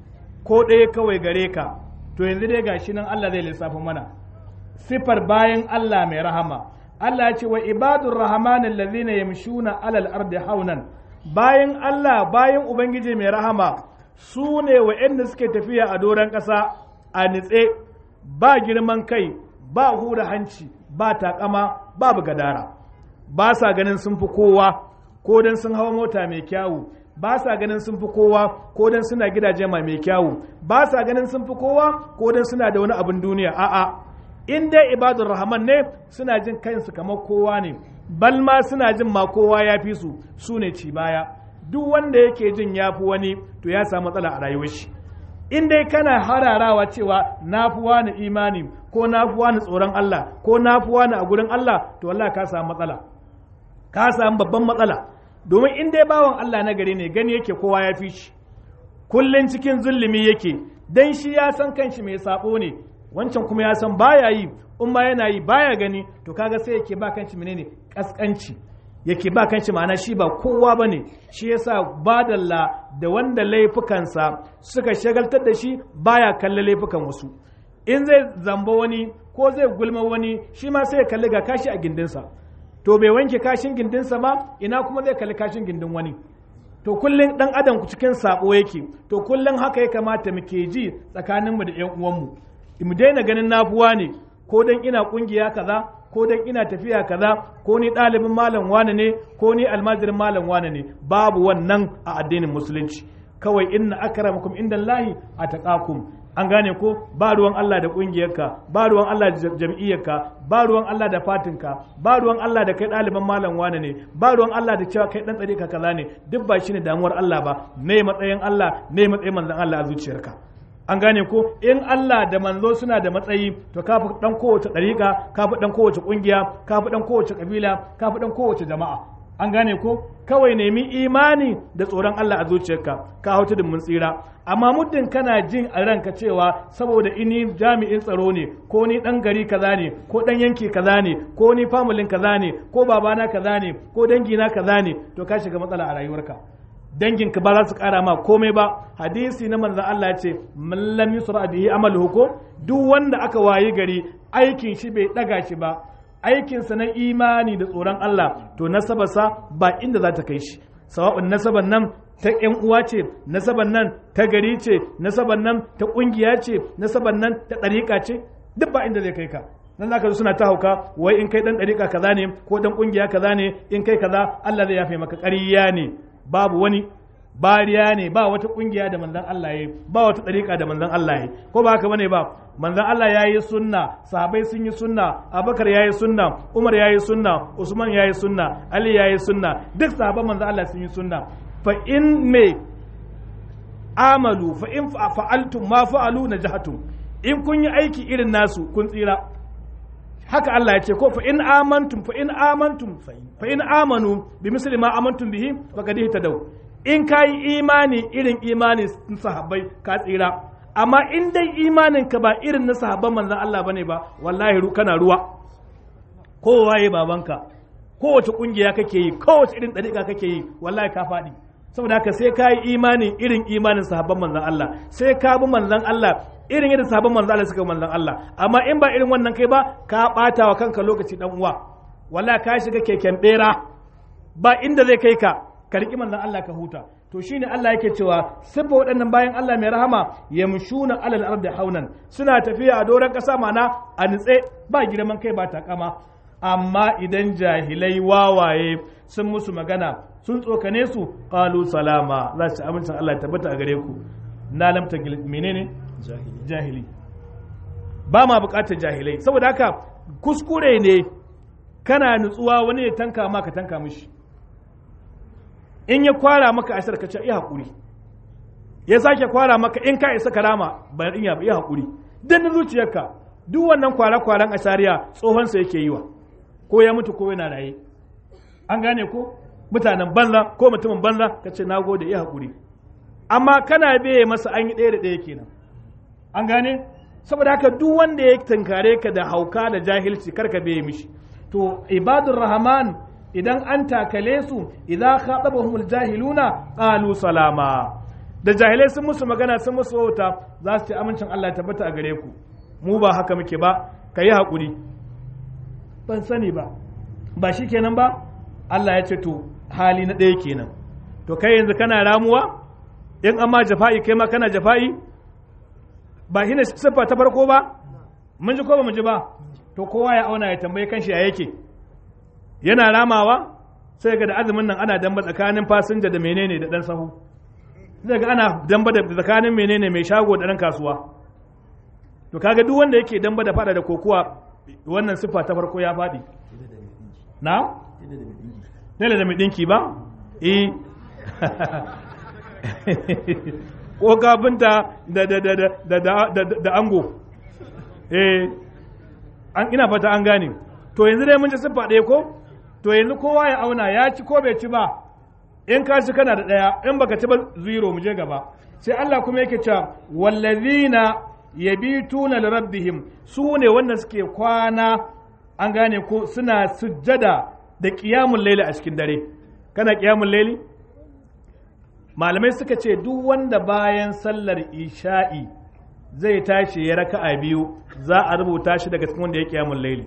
ko ɗaya kawai gare ka to yanzu dai gashi nan Allah zai lissafa mana siffar bayan Allah mai rahama Allah ya ce wa ibadur rahman allazina yamshuna alal ardi haunan bayan Allah bayan ubangiji mai rahama su ne wa'anda suke tafiya a doron ƙasa a nitse ba girman kai ba hura hanci ba takama babu gadara ba sa ganin sun fi kowa ko dan sun hawa mota mai kyawu ba sa ganin sun fi kowa ko dan suna gidaje mai kyawu ba sa ganin sun fi kowa ko dan suna da wani abin duniya a'a in dai ibadur rahman ne suna jin kansu kamar kowa ne bal ma suna jin ma kowa ya fi su su ne ci baya duk wanda yake jin ya fi wani to ya samu matsala a rayuwar shi in dai kana hararawa cewa na fi wani imani ko na fi wani tsoron Allah ko na fi wani a gurin Allah to wallahi ka samu matsala ka samu babban matsala domin in dai bawan Allah na gari ne gani yake kowa ya fi shi kullun cikin zulumi yake dan shi ya san kanshi mai sabo ne wancan kuma ya san baya yi in ma yana yi baya gani to kaga sai yake ba kanshi menene kaskanci yake ba kanshi ma'ana shi ba kowa bane shi yasa badalla da wanda laifukansa suka shagaltar da shi baya kalle laifukan wasu in zai zamba wani ko zai gulma wani shi ma sai ya kalli ga kashi a gindinsa to bai wanke kashin gindinsa ba ina kuma zai kalli kashin gindin wani to kullum dan adam ku cikin sabo yake to kullum haka ya kamata muke ji tsakaninmu da 'yan uwanmu mu daina ganin nafuwa ne ko dan ina kungiya kaza ko dan ina tafiya kaza ko ni ɗalibin malam wane ne ko ni almajirin malam wane ne babu wannan a addinin musulunci kawai inna akramakum indallahi ataqakum an gane ko ba ruwan Allah da kungiyarka ba ruwan Allah da jam'iyyarka ba ruwan Allah da fatinka ba ruwan Allah da kai ɗaliban malam wane ne ba ruwan Allah da cewa kai ɗan tsare ka kaza ne duk ba shine damuwar Allah ba me matsayin Allah me matsayin manzon Allah a zuciyarka an gane ko in Allah da manzo suna da matsayi to ka fi dan kowace ɗariƙa ka fi dan kowace ƙungiya ka fi dan kowace ƙabila ka fi dan kowace jama'a an gane ko kawai nemi imani da tsoron Allah a zuciyarka ka hau tudun mun tsira amma muddin kana jin a ranka cewa saboda ini jami'in tsaro ne ko ni dan gari kaza ne ko dan yanki kaza ne ko ni familin kaza ne ko babana kaza ne ko dangina kaza ne to ka shiga matsala a rayuwarka danginka ba za su kara ma komai ba hadisi na manzon Allah ya ce man lam yusra bihi amaluhu ko duk wanda aka wayi gari aikin shi bai daga shi ba aikinsa na imani da tsoron Allah to nasabarsa ba inda za ta kai shi sawa'un nasabar nan ta ƴan uwa ce nasabar nan ta gari ce nasabar nan ta ƙungiya ce nasabar nan ta ɗariƙa ce duk ba inda zai kai ka nan zaka zo suna ta hauka wai in kai dan ɗariƙa kaza ne ko dan ƙungiya kaza ne in kai kaza Allah zai yafe maka ƙarya ne babu wani bariya ne ba wata kungiya da manzon Allah yayi ba wata dariƙa da manzon Allah yayi ko ba haka bane ba manzon Allah yayi sunna sahabbai sun yi sunna Abubakar yayi sunna Umar yayi sunna Usman yayi sunna Ali yayi sunna duk sahabban manzon Allah sun yi sunna fa in me amalu fa in fa'altum ma fa'alu najahatum in kun yi aiki irin nasu kun tsira haka Allah ya ce ko fa in amantum fa in amantum fa in amanu bi misli ma amantum bihi faqad ihtadaw in kai imani irin imani sahabbai ka tsira amma in dai imanin ka ba irin na sahabban manzon Allah bane ba wallahi ru kana ruwa kowa ya babanka kowace kungiya kake yi kowace irin dariƙa kake yi wallahi ka faɗi saboda haka sai ka yi imani irin imanin sahabban manzon Allah sai ka bi manzon Allah irin yadda sahabban manzon Allah suka manzon Allah amma in ba irin wannan kai ba ka bata wa kanka lokaci dan uwa wallahi ka shiga keken bera ba inda zai kai ka ka riki manzon Allah ka huta to shine Allah yake cewa siffa waɗannan bayan Allah mai rahama yamshuna alal ardi haunan suna tafiya a doron ƙasa mana a nitse ba girman kai ba takama amma idan jahilai wawaye sun musu magana sun tsokane su qalu salama za su ci amincin Allah ya tabbata a gare ku na lamta menene jahili ba ma bukatar jahilai saboda haka kuskure ne kana nutsuwa wani ya tanka maka tanka mishi in ya kwara maka asar ka ce iya hakuri ya sake kwara maka in ka isa karama ba in ya iya hakuri dan zuciyarka duk wannan kwara-kwaran asariya tsohon sa yake yi wa ko ya mutu ko yana raye an gane ko mutanen banza ko mutumin banza ka ce na gode ya haƙuri amma kana beye masa an yi ɗaya da ɗaya kenan an gane saboda haka duk wanda ya tankare ka da hauka da jahilci karka beye mishi to ibadur rahman idan an takale su idza khatabahumul jahiluna qalu salama da jahilai sun musu magana sun musu wauta za su ce amincin Allah ya tabbata a gare ku mu ba haka muke ba ka yi haƙuri ban sani ba ba shi kenan ba Allah ya ce to hali na ɗaya kenan to kai yanzu kana ramuwa in amma jafa'i kai ma kana jafa'i ba shi ne siffa ta farko ba mun ji ko ba mu ji ba to kowa ya auna ya tambaye kanshi ya yake yana ramawa sai ga da azumin nan ana damba tsakanin fasinja da menene da dan sahu zai ga ana damba da tsakanin menene mai shago da dan kasuwa to kaga duk wanda yake damba da fada da kokuwa wannan siffa ta farko ya faɗi na tela da mai ɗinki ba eh ko kafinta da da da da da da ango eh an ina fata an gane to yanzu dai mun ci siffa ɗaya ko to yanzu kowa ya auna ya ci ko bai ci ba in ka ci kana da ɗaya in baka ci ba zero mu je gaba sai Allah kuma yake cewa wallazina yabituna li rabbihim su ne wanda suke kwana an gane ko suna sujjada da qiyamul layli a cikin dare kana qiyamul layli malamai suka ce duk wanda bayan sallar isha'i zai tashi ya raka'a biyu za a rubuta shi daga cikin wanda ya qiyamul layli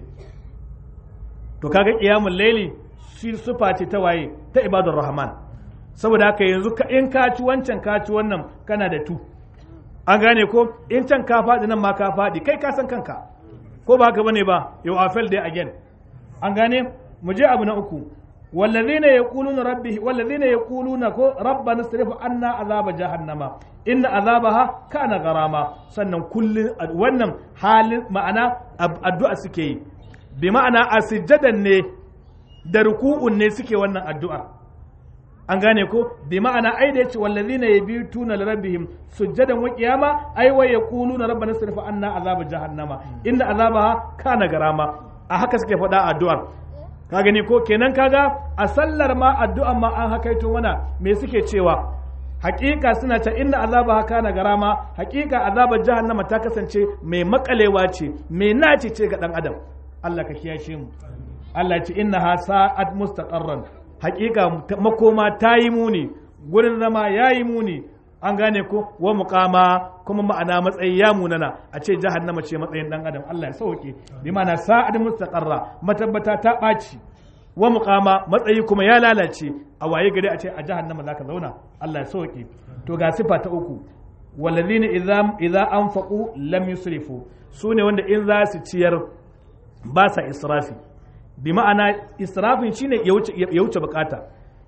to kaga qiyamul layli shi sufa ce ta waye ta ibadur rahman saboda haka yanzu in ka ci wancan ka ci wannan kana da tu an gane ko in can ka faɗi nan ma ka faɗi kai ka san kanka ko ba haka bane ba yau a fail day again an gane mu je abu na uku wallazina yaquluna rabbi wallazina yaquluna ko rabbana sarif anna azaba jahannama inna azabaha kana garama sannan kullun wannan halin ma'ana addu'a suke yi bi ma'ana a sujjadan ne da ruku'un ne suke wannan addu'a an gane ko bi ma'ana ai da yace wallazina yabituna lirabbihim sujjadan wa qiyama ai wa yaquluna rabbana sirfa anna azaba jahannama inna azabaha kana garama a haka suke faɗa addu'ar ka gani ko kenan kaga a sallar ma addu'an ma an hakaito mana me suke cewa hakika suna ta inna azabaha kana garama hakika azabar jahannama ta kasance mai makalewa ce mai naci ce ga dan adam Allah ka kiyashe mu Allah ce innaha sa'at mustaqarran hakika makoma ta yi muni gurin zama ya yi muni an gane ko wa muqama kuma ma'ana matsayi ya munana a ce jahannama ce matsayin dan adam Allah ya sauke bi ma'ana sa'ad mustaqarra matabbata ta ɓaci wa muqama matsayi kuma ya lalace a waye gari a ce a jahannama zaka zauna Allah ya sauke to ga sifa ta uku walladhina idza idza anfaqu lam yusrifu sune wanda in za su ciyar ba sa israfi bi ma'ana israfin shine ya wuce bukata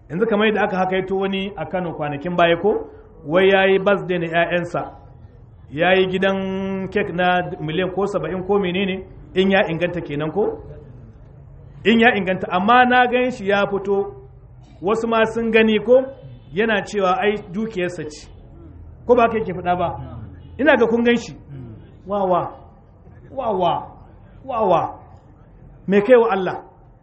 yanzu kamar yadda aka haka yato wani a Kano kwanakin baya ko wai yayi birthday na 'ya'yansa yayi gidan kek na miliyan ko saba'in ko menene in ya inganta kenan ko in ya inganta amma na gan shi ya fito wasu ma sun gani ko yana cewa ai dukiyarsa ce ko ba ka yake faɗa ba ina ga kun gan shi wawa wawa wawa me kai wa Allah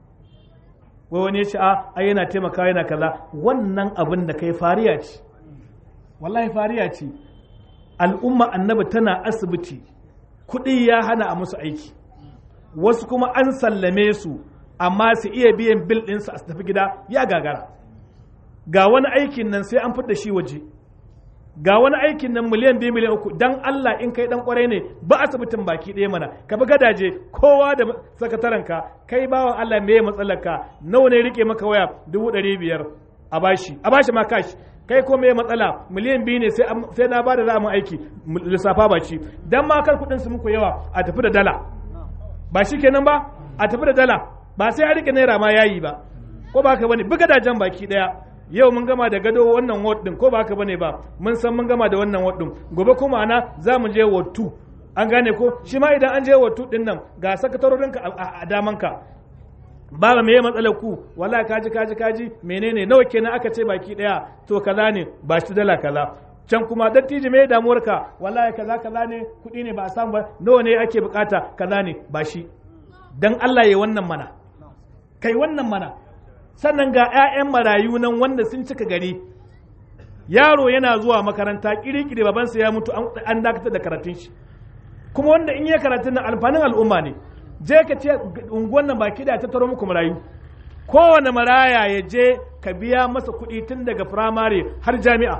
wai wani ya ce a ai yana taimakawa yana kaza wannan abin da kai fariya ce wallahi fariya ce al'umma annabi tana asibiti kuɗi ya hana a musu aiki wasu kuma an sallame su amma su iya biyan bil ɗinsu a tafi gida ya gagara ga wani aikin nan sai an fidda shi waje ga wani aikin nan miliyan biyu miliyan uku dan Allah in kai dan kwarai ne ba asibitin baki ɗaya mana ka bi gadaje kowa da sakatarenka kai bawan Allah me matsalarka nawa ne rike maka waya dubu ɗari biyar a bashi a bashi ma kashi kai ko me matsala miliyan biyu ne sai na bada za mu aiki lissafa ba ci dan ma kar kuɗin su muku yawa a tafi da dala ba shi kenan ba a tafi da dala ba sai a rike naira ma yayi ba ko ba ka bane buga dajan baki daya yau mun gama da gado wannan ward din ko ba haka bane ba mun san mun gama da wannan ward din gobe kuma ana za mu je ward 2 an gane ko shi ma idan an je ward 2 din nan ga sakatarorinka a damanka ba me matsalar ku wallahi kaji kaji kaji menene nawa kenan aka ce baki daya to kaza ne ba shi dala kaza can kuma dattijo me damuwarka wallahi kaza kaza ne kuɗi ne ba a samu ba nawa ne ake bukata kaza ne ba shi dan Allah ya wannan mana kai wannan mana sannan ga 'ya'yan marayu nan wanda sun cika gari yaro yana zuwa makaranta kirikiri babansa ya mutu an dakatar da karatun shi kuma wanda in yi karatun nan alfanin al'umma ne je ka ce unguwan nan baki da ta taro muku marayu kowane maraya ya je ka biya masa kuɗi tun daga firamare har jami'a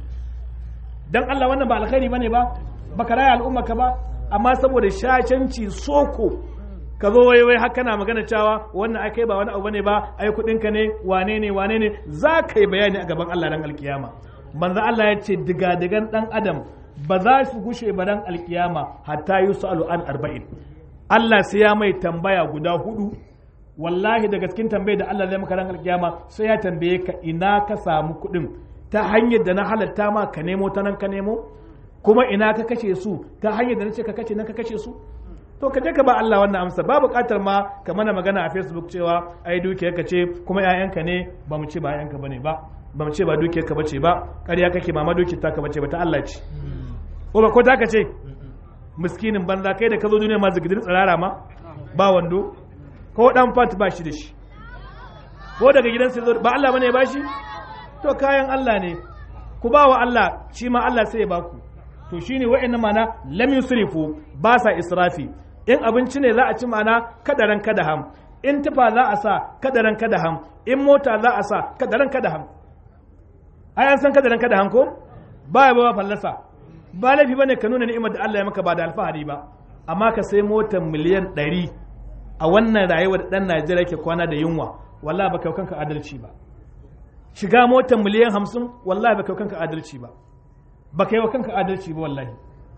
dan Allah wannan ba alkhairi bane ba baka raya al'umma ka ba amma saboda shacanci soko ka zo wai wai haka na magana cewa wannan ai kai ba wani abu bane ba ai kudin ka ne wane ne wane ne za ka yi bayani a gaban Allah dan alkiyama manzo Allah ya ce diga-digan dan adam ba za su gushe ba dan alkiyama hatta yusalu an arba'in Allah sai ya mai tambaya guda hudu wallahi daga cikin tambayar da Allah zai maka ran alkiyama sai ya tambaye ka ina ka samu kudin ta hanyar da na halatta ma ka nemo ta nan ka nemo kuma ina ka kashe su ta hanyar da na ce ka kashe nan ka kashe su to ka je ka ba Allah wannan amsa ba buƙatar ma ka mana magana a Facebook cewa ai dukiyar ka ce kuma ƴaƴanka ne ba mu ce ba ƴaƴanka bane ba ba mu ce ba dukiyar ka bace ba ƙarya kake mama dukiyar ta ka bace ba ta Allah ce ko ba ko ta ka ce miskinin banza kai da ka zo duniya ma zigidir tsirara ma ba wando ko dan fat ba shi da shi ko daga gidansa zo ba Allah bane ya bashi to kayan Allah ne ku ba wa Allah shi ma Allah sai ya baku to shine wa'annan mana lam yusrifu ba sa israfi in abinci ne za a ci mana kadaran kada ham in tufa za a sa kadaran kada ham in mota za a sa kadaran kada ham ai an san kadaran kada ham ko ba ya ba fallasa ba laifi bane ka nuna ni'imar da Allah ya maka ba da alfahari ba amma ka sai motar miliyan 100 a wannan rayuwar dan Najeriya ke kwana da yunwa wallahi baka kanka adalci ba shiga motar miliyan 50 wallahi baka kanka adalci ba baka yi wa kanka adalci ba wallahi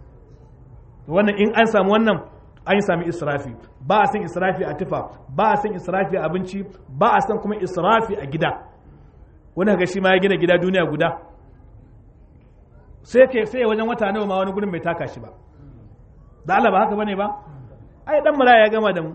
wannan in an samu wannan an sami israfi ba a san israfi a tufa ba a san israfi a abinci ba a san kuma israfi a gida wani ga shi ma ya gina gida duniya guda sai ke sai wajen wata nawa ma wani gurin bai taka shi ba da Allah ba haka bane ba ai dan mara ya gama da mu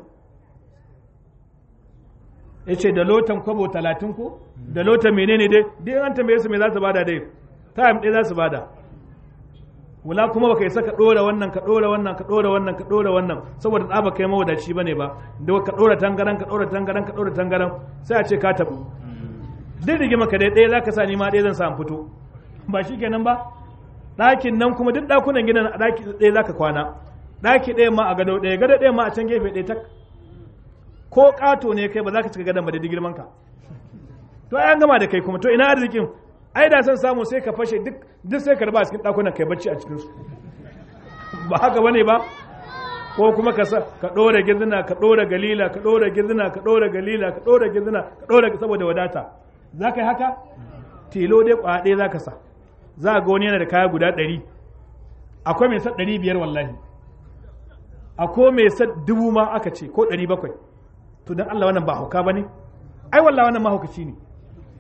yace da lotan kwabo talatin ko da lotan menene dai dai an tambaye su me za su bada dai time ɗaya za su bada wula kuma baka isa ka dora wannan ka dora wannan ka dora wannan ka dora wannan saboda tsaba kai mawadaci bane ba da ka dora tangaran ka dora tangaran ka dora tangaran sai a ce ka tabu duk rigima ka dai ɗaya zaka sa ni ma ɗaya zan samu fito ba shikenan ba ɗakin nan kuma duk ɗakunan gidan a ɗaki ɗaya zaka kwana ɗaki ɗaya ma a gado ɗaya gado ɗaya ma a can gefe ɗaya tak ko ƙato ne kai ba za ka cika gadon ba da girman ka to ai an gama da kai kuma to ina arzikin ai da san samu sai ka fashe duk duk sai ka raba cikin dakunan kai bacci a cikin su ba haka bane ba ko kuma ka sa ka dora gizina ka dora galila ka dora gizina ka dora galila ka dora gizina ka dora saboda wadata za ka yi haka tilo dai kwa ɗaya za ka sa za ga wani yana da kaya guda ɗari akwai mai sa ɗari biyar wallahi akwai mai sa dubu ma aka ce ko ɗari bakwai to don Allah wannan ba hauka ba ne ai wallahi wannan mahaukaci ne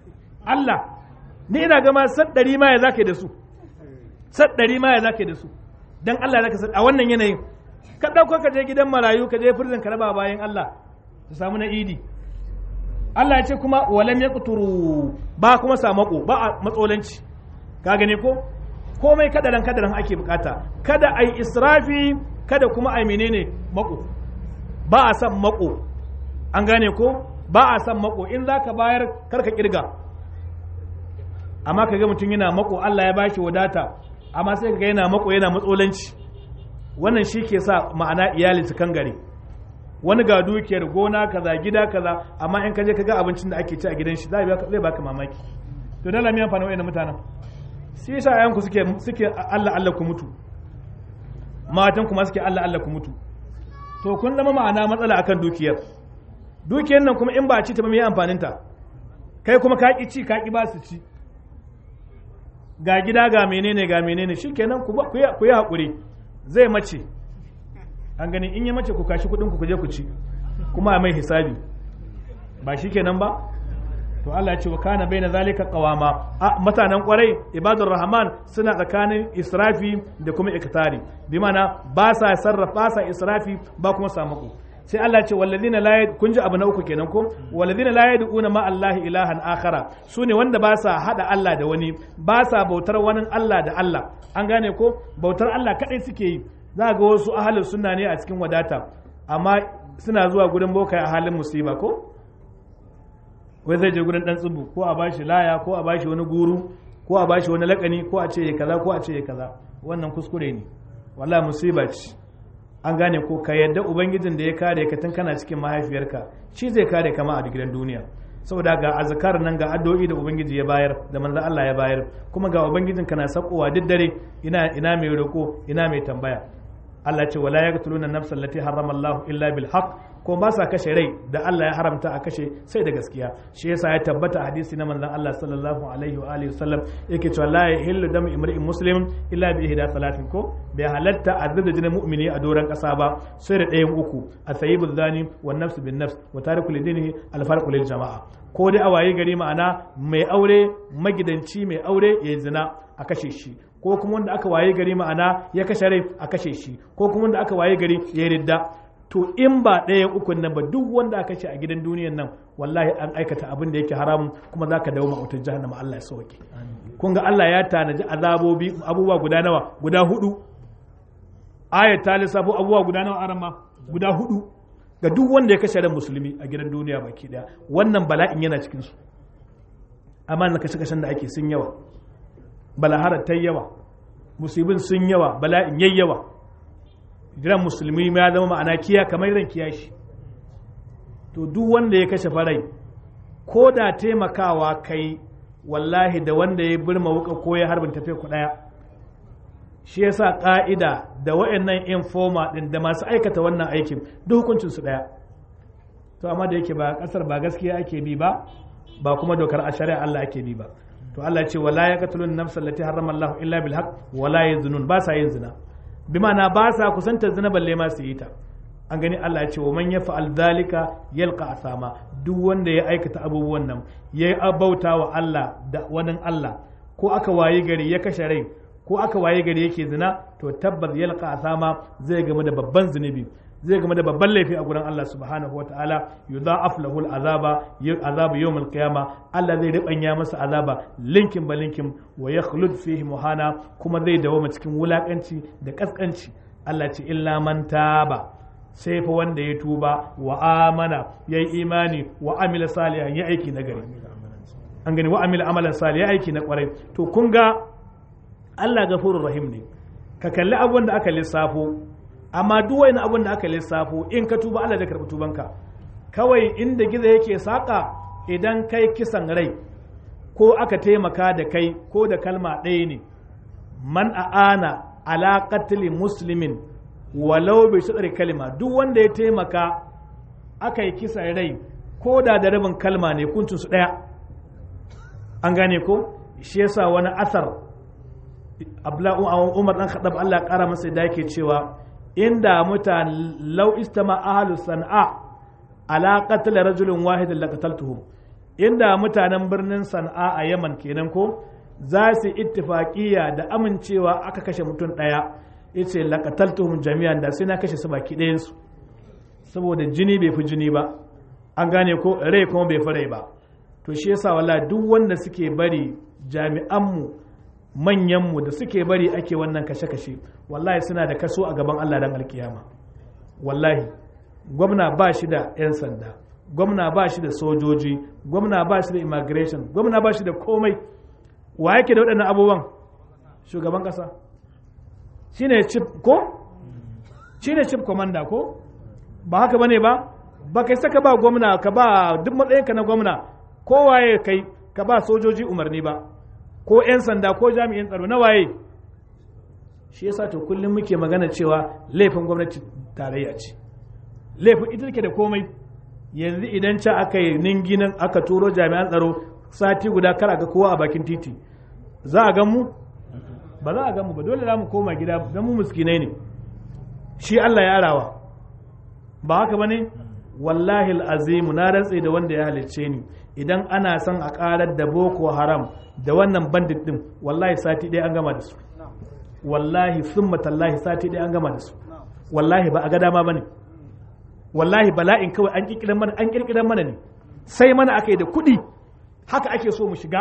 Allah ni ina gama sad ɗari ma ya zaka da su sad ɗari ma ya zaka da su dan Allah zaka sad a wannan yanayin ka ɗauko ka je gidan marayu ka je firzin ka raba bayan Allah su samu na idi Allah ya ce kuma walam ya ba kuma samako ba a matsolanci ka gane ko komai kadaran kadaran ake bukata kada ai israfi kada kuma ai menene mako ba a san mako an gane ko ba a san mako in zaka bayar karka kirga amma kaga mutum yana mako Allah ya bashi wadata amma sai kaga yana mako yana matsolanci wannan shi ke sa ma'ana iyali su kan gare wani ga dukiyar gona kaza gida kaza amma in kaje kaga abincin da ake ci a gidan shi zai baka mamaki to dala mi amfani wa'annan mutanen shi yasa ayanku suke suke Allah Allah ku mutu matan kuma suke Allah Allah ku mutu to kun zama ma'ana matsala akan dukiyar dukiyar nan kuma in ba ci ta ba me amfanin ta kai kuma ka ki ci ka ki ba su ci ga gida ga menene ga menene shikenan ku ku yi hakuri zai mace an gani in ya mace ku kashi kudin ku je ku ci kuma a mai hisabi ba shikenan ba to Allah ya ce wa kana baina zalika qawama a mutanen kwarai ibadur rahman suna tsakanin israfi da kuma iktari bi mana ba sa sarrafa sa israfi ba kuma samako sai Allah ce walladina la kun ji abu na uku kenan ko walladina la yad'una ma Allah ilahan akhara sune wanda ba sa hada Allah da wani ba sa bautar wani Allah da Allah an gane ko bautar Allah kadai suke yi za ga wasu ahalin sunna ne a cikin wadata amma suna zuwa gurin boka a halin musiba ko wai zai je gurin dan tsubu ko a bashi laya ko a bashi wani guru ko a bashi wani lakani ko a ce ya kaza ko a ce ya kaza wannan kuskure ne wallahi musiba ce an gane ko ka yadda ubangijin da ya kare ka tun kana cikin mahaifiyarka shi zai kare kama a gidan duniya saboda ga azkar nan ga addu'o'i da ubangiji ya bayar da manzon Allah ya bayar kuma ga ubangijin kana sakowa duk dare ina ina mai roko ina mai tambaya Allah ce wala yaqtuluna nafsa allati harrama Allah illa bil haqq ko ba sa kashe rai da Allah ya haramta a kashe sai da gaskiya shi yasa ya tabbata hadisi na manzon Allah sallallahu alaihi wa alihi wasallam yake cewa la yahillu damu imri'in muslim illa bi ihda salatin ko bai halatta azza jinin mu'mini a doran kasa ba sai da ɗayan uku asayibu zani wa nafs bin nafs wa tariku lidinihi al farqu lil jama'a ko dai a waye gari ma'ana mai aure magidanci mai aure ya zina a kashe shi ko kuma wanda aka waye gari ma'ana ya kashe rai a kashe shi ko kuma wanda aka waye gari ya ridda to in ba ɗaya ukun nan ba duk wanda aka ce a gidan duniyan nan wallahi an aikata abin da yake haramun kuma za ka dawo ma'autar jahannama Allah ya sauke kun ga Allah ya tanaji azabobi abubuwa guda nawa guda hudu ayat ta lissafo abubuwa guda nawa arama guda hudu ga duk wanda ya kashe ran musulmi a gidan duniya baki daya wannan bala'in yana cikin su amma na kashe kashen da ake sun yawa balaharar ta yawa musibin sun yawa bala'in yayyawa jiran musulmi ya zama ma'ana kiya kamar ran kiyashi to duk wanda ya kashe farai ko da taimakawa kai wallahi da wanda ya birma wuka ko ya harbin tafe ku daya shi yasa ka'ida da wa'annan informa din da masu aikata wannan aikin duk hukuncin su daya to amma da yake ba kasar ba gaskiya ake bi ba ba kuma dokar a shari'a Allah ake bi ba to Allah ya ce wala yaqtulun nafsa allati harrama Allah illa bil haqq wala yazunun ba sa yin zina bi ma'ana ba sa kusantar zina balle ma su yi ta an gani Allah ya ce wa man yafa'al dhalika yalqa asama duk wanda ya aikata abubuwan nan yayi abauta wa Allah da wani Allah ko aka wayi gari ya kashe rai ko aka wayi gari yake zina to tabbas yalqa asama zai game da babban zunubi zai game da babban laifi a gurin Allah subhanahu wa ta'ala yudha'af lahu al'azaba azabu yawm al-qiyama Allah zai ribanya masa azaba linkin ba linkin wa yakhlud fihi muhana kuma zai dawo cikin wulakanci da kaskanci Allah ce illa man taba sai fa wanda ya tuba wa amana yayi imani wa amila salihan ya aiki na gari an gani wa amila amalan salih ya aiki na kwarai to kun ga Allah gafurur rahim ne ka kalli abubuwan da aka lissafo amma duk wani abin da aka lissafo in ka tuba Allah zai karɓi tubanka kawai inda gizo yake saƙa idan kai kisan rai ko aka taimaka da kai ko da kalma ɗaya ne man a'ana ala qatli muslimin walau bai shaɗar kalma duk wanda ya taimaka aka yi kisan rai ko da da rabin kalma ne kuncin su ɗaya an gane ko shi yasa wani asar Abdullahi Umar dan Khattab Allah ya kara masa da yake cewa inda mutane lau istama ahlu san'a ala qatl rajulin wahid la qataltuhum inda mutanen birnin sana'a a yaman kenan ko za su ittifaqiya da amincewa aka kashe mutum ɗaya yace laqataltuhum jami'an da sai na kashe su baki ɗayansu saboda jini bai fi jini ba an gane ko rai kuma bai fi rai ba to shi yasa wala duk wanda suke bari jami'anmu manyanmu da suke bari ake wannan kashe-kashe wallahi suna da kaso a gaban Allah dan alkiyama wallahi gwamna ba shi da 'yan sanda gwamna ba shi da sojoji gwamna ba shi da immigration gwamna ba shi da komai wa yake da waɗannan abubuwan shugaban ƙasa shine chief ko shine chief commander ko ba haka bane ba ba kai saka ba gwamna ka ba duk matsayinka na gwamna kowaye kai ka ba sojoji umarni ba ko 'yan sanda ko jami'in tsaro na waye shi yasa to kullum muke magana cewa laifin gwamnati tarayya ce laifin ita take da komai yanzu idan ca aka yi ninginan aka turo jami'an tsaro sati guda kar a ga kowa a bakin titi za a gan mu ba za a gan mu ba dole za mu koma gida don mu muskinai ne shi Allah ya arawa ba haka ba ne wallahi azimu na rantse da wanda ya halicce ni idan ana son a karar da boko haram da wannan bandit din wallahi sati ɗaya an gama da su wallahi summa tallahi sati ɗaya an gama da su wallahi ba a ga dama bane wallahi bala'in kawai an kirkiran mana an kirkiran mana ne sai mana aka yi da kuɗi haka ake so mu shiga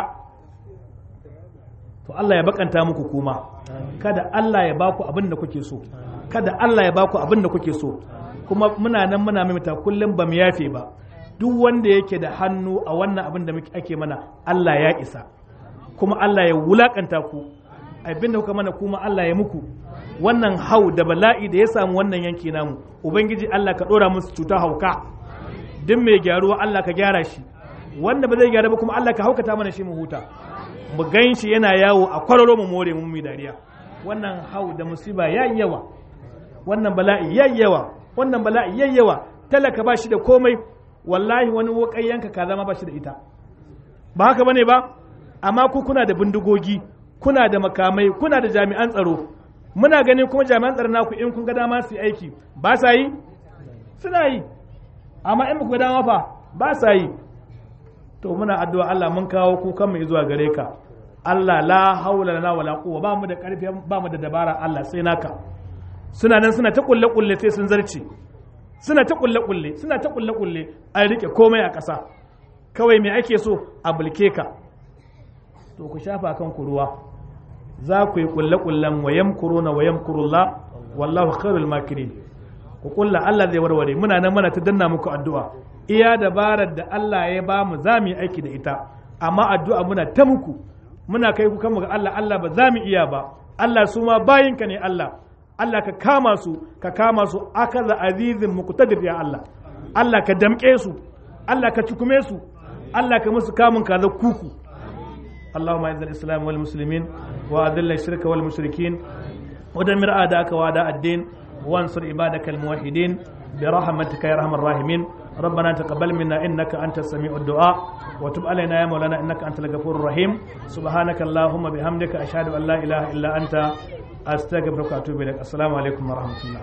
to Allah ya bakanta muku kuma kada Allah ya baku abin da kuke so kada Allah ya baku abin da kuke so kuma muna nan muna mimita kullum ba mu yafe ba duk wanda yake da hannu a wannan abin da ake mana Allah ya isa kuma Allah ya wulakanta ku abin da kuka mana kuma Allah ya muku wannan hau da bala'i da ya samu wannan yanki namu ubangiji Allah ka dora musu cuta hauka duk mai gyaruwa Allah ka gyara shi wanda ba zai gyara ba kuma Allah ka haukata mana shi mu huta mu gan shi yana yawo a kwararo mu more mu mi dariya wannan hau da musiba yayi yawa wannan bala'i yayi yawa wannan bala'i yayi yawa talaka ba shi da komai wallahi wani wakayyanka ka zama ba shi da ita ba haka bane ba amma ku kuna da bindigogi kuna da makamai kuna da jami'an tsaro muna ganin kuma jami'an tsaron naku in kun ga dama su yi aiki ba sa yi suna yi amma in ku ga dama fa ba sa yi to muna addu'a Allah mun kawo kukan mu zuwa gare ka Allah la haula lana wala quwwa ba mu da karfi ba mu da dabara Allah sai naka suna nan suna ta kulle kulle sai sun zarce suna ta kulle kulle suna ta kulle kulle an rike komai a ƙasa kawai me ake so a bulke ka to ku shafa kan ku ruwa za ku yi kulle kullen wa yamkuruna wa yamkurullah wallahu khairul makirin ku kulla Allah zai warware muna nan muna ta danna muku addu'a iya dabarar da Allah ya ba mu za mu yi aiki da ita amma addu'a muna ta muku muna kai ku kanmu ga Allah Allah ba za mu iya ba Allah su ma bayinka ne Allah Allah ka kama su ka kama su akaza azizin muqtadir ya Allah Allah ka damƙe su Allah ka cikume su Allah ka musu kamun kaza kuku اللهم اعز الاسلام والمسلمين واذل الشرك والمشركين ودمر اعداءك واعداء الدين وانصر عبادك الموحدين برحمتك يا ارحم الراحمين ربنا تقبل منا انك انت السميع الدعاء وتب علينا يا مولانا انك انت الغفور الرحيم سبحانك اللهم بحمدك اشهد ان لا اله الا انت استغفرك واتوب اليك السلام عليكم ورحمه الله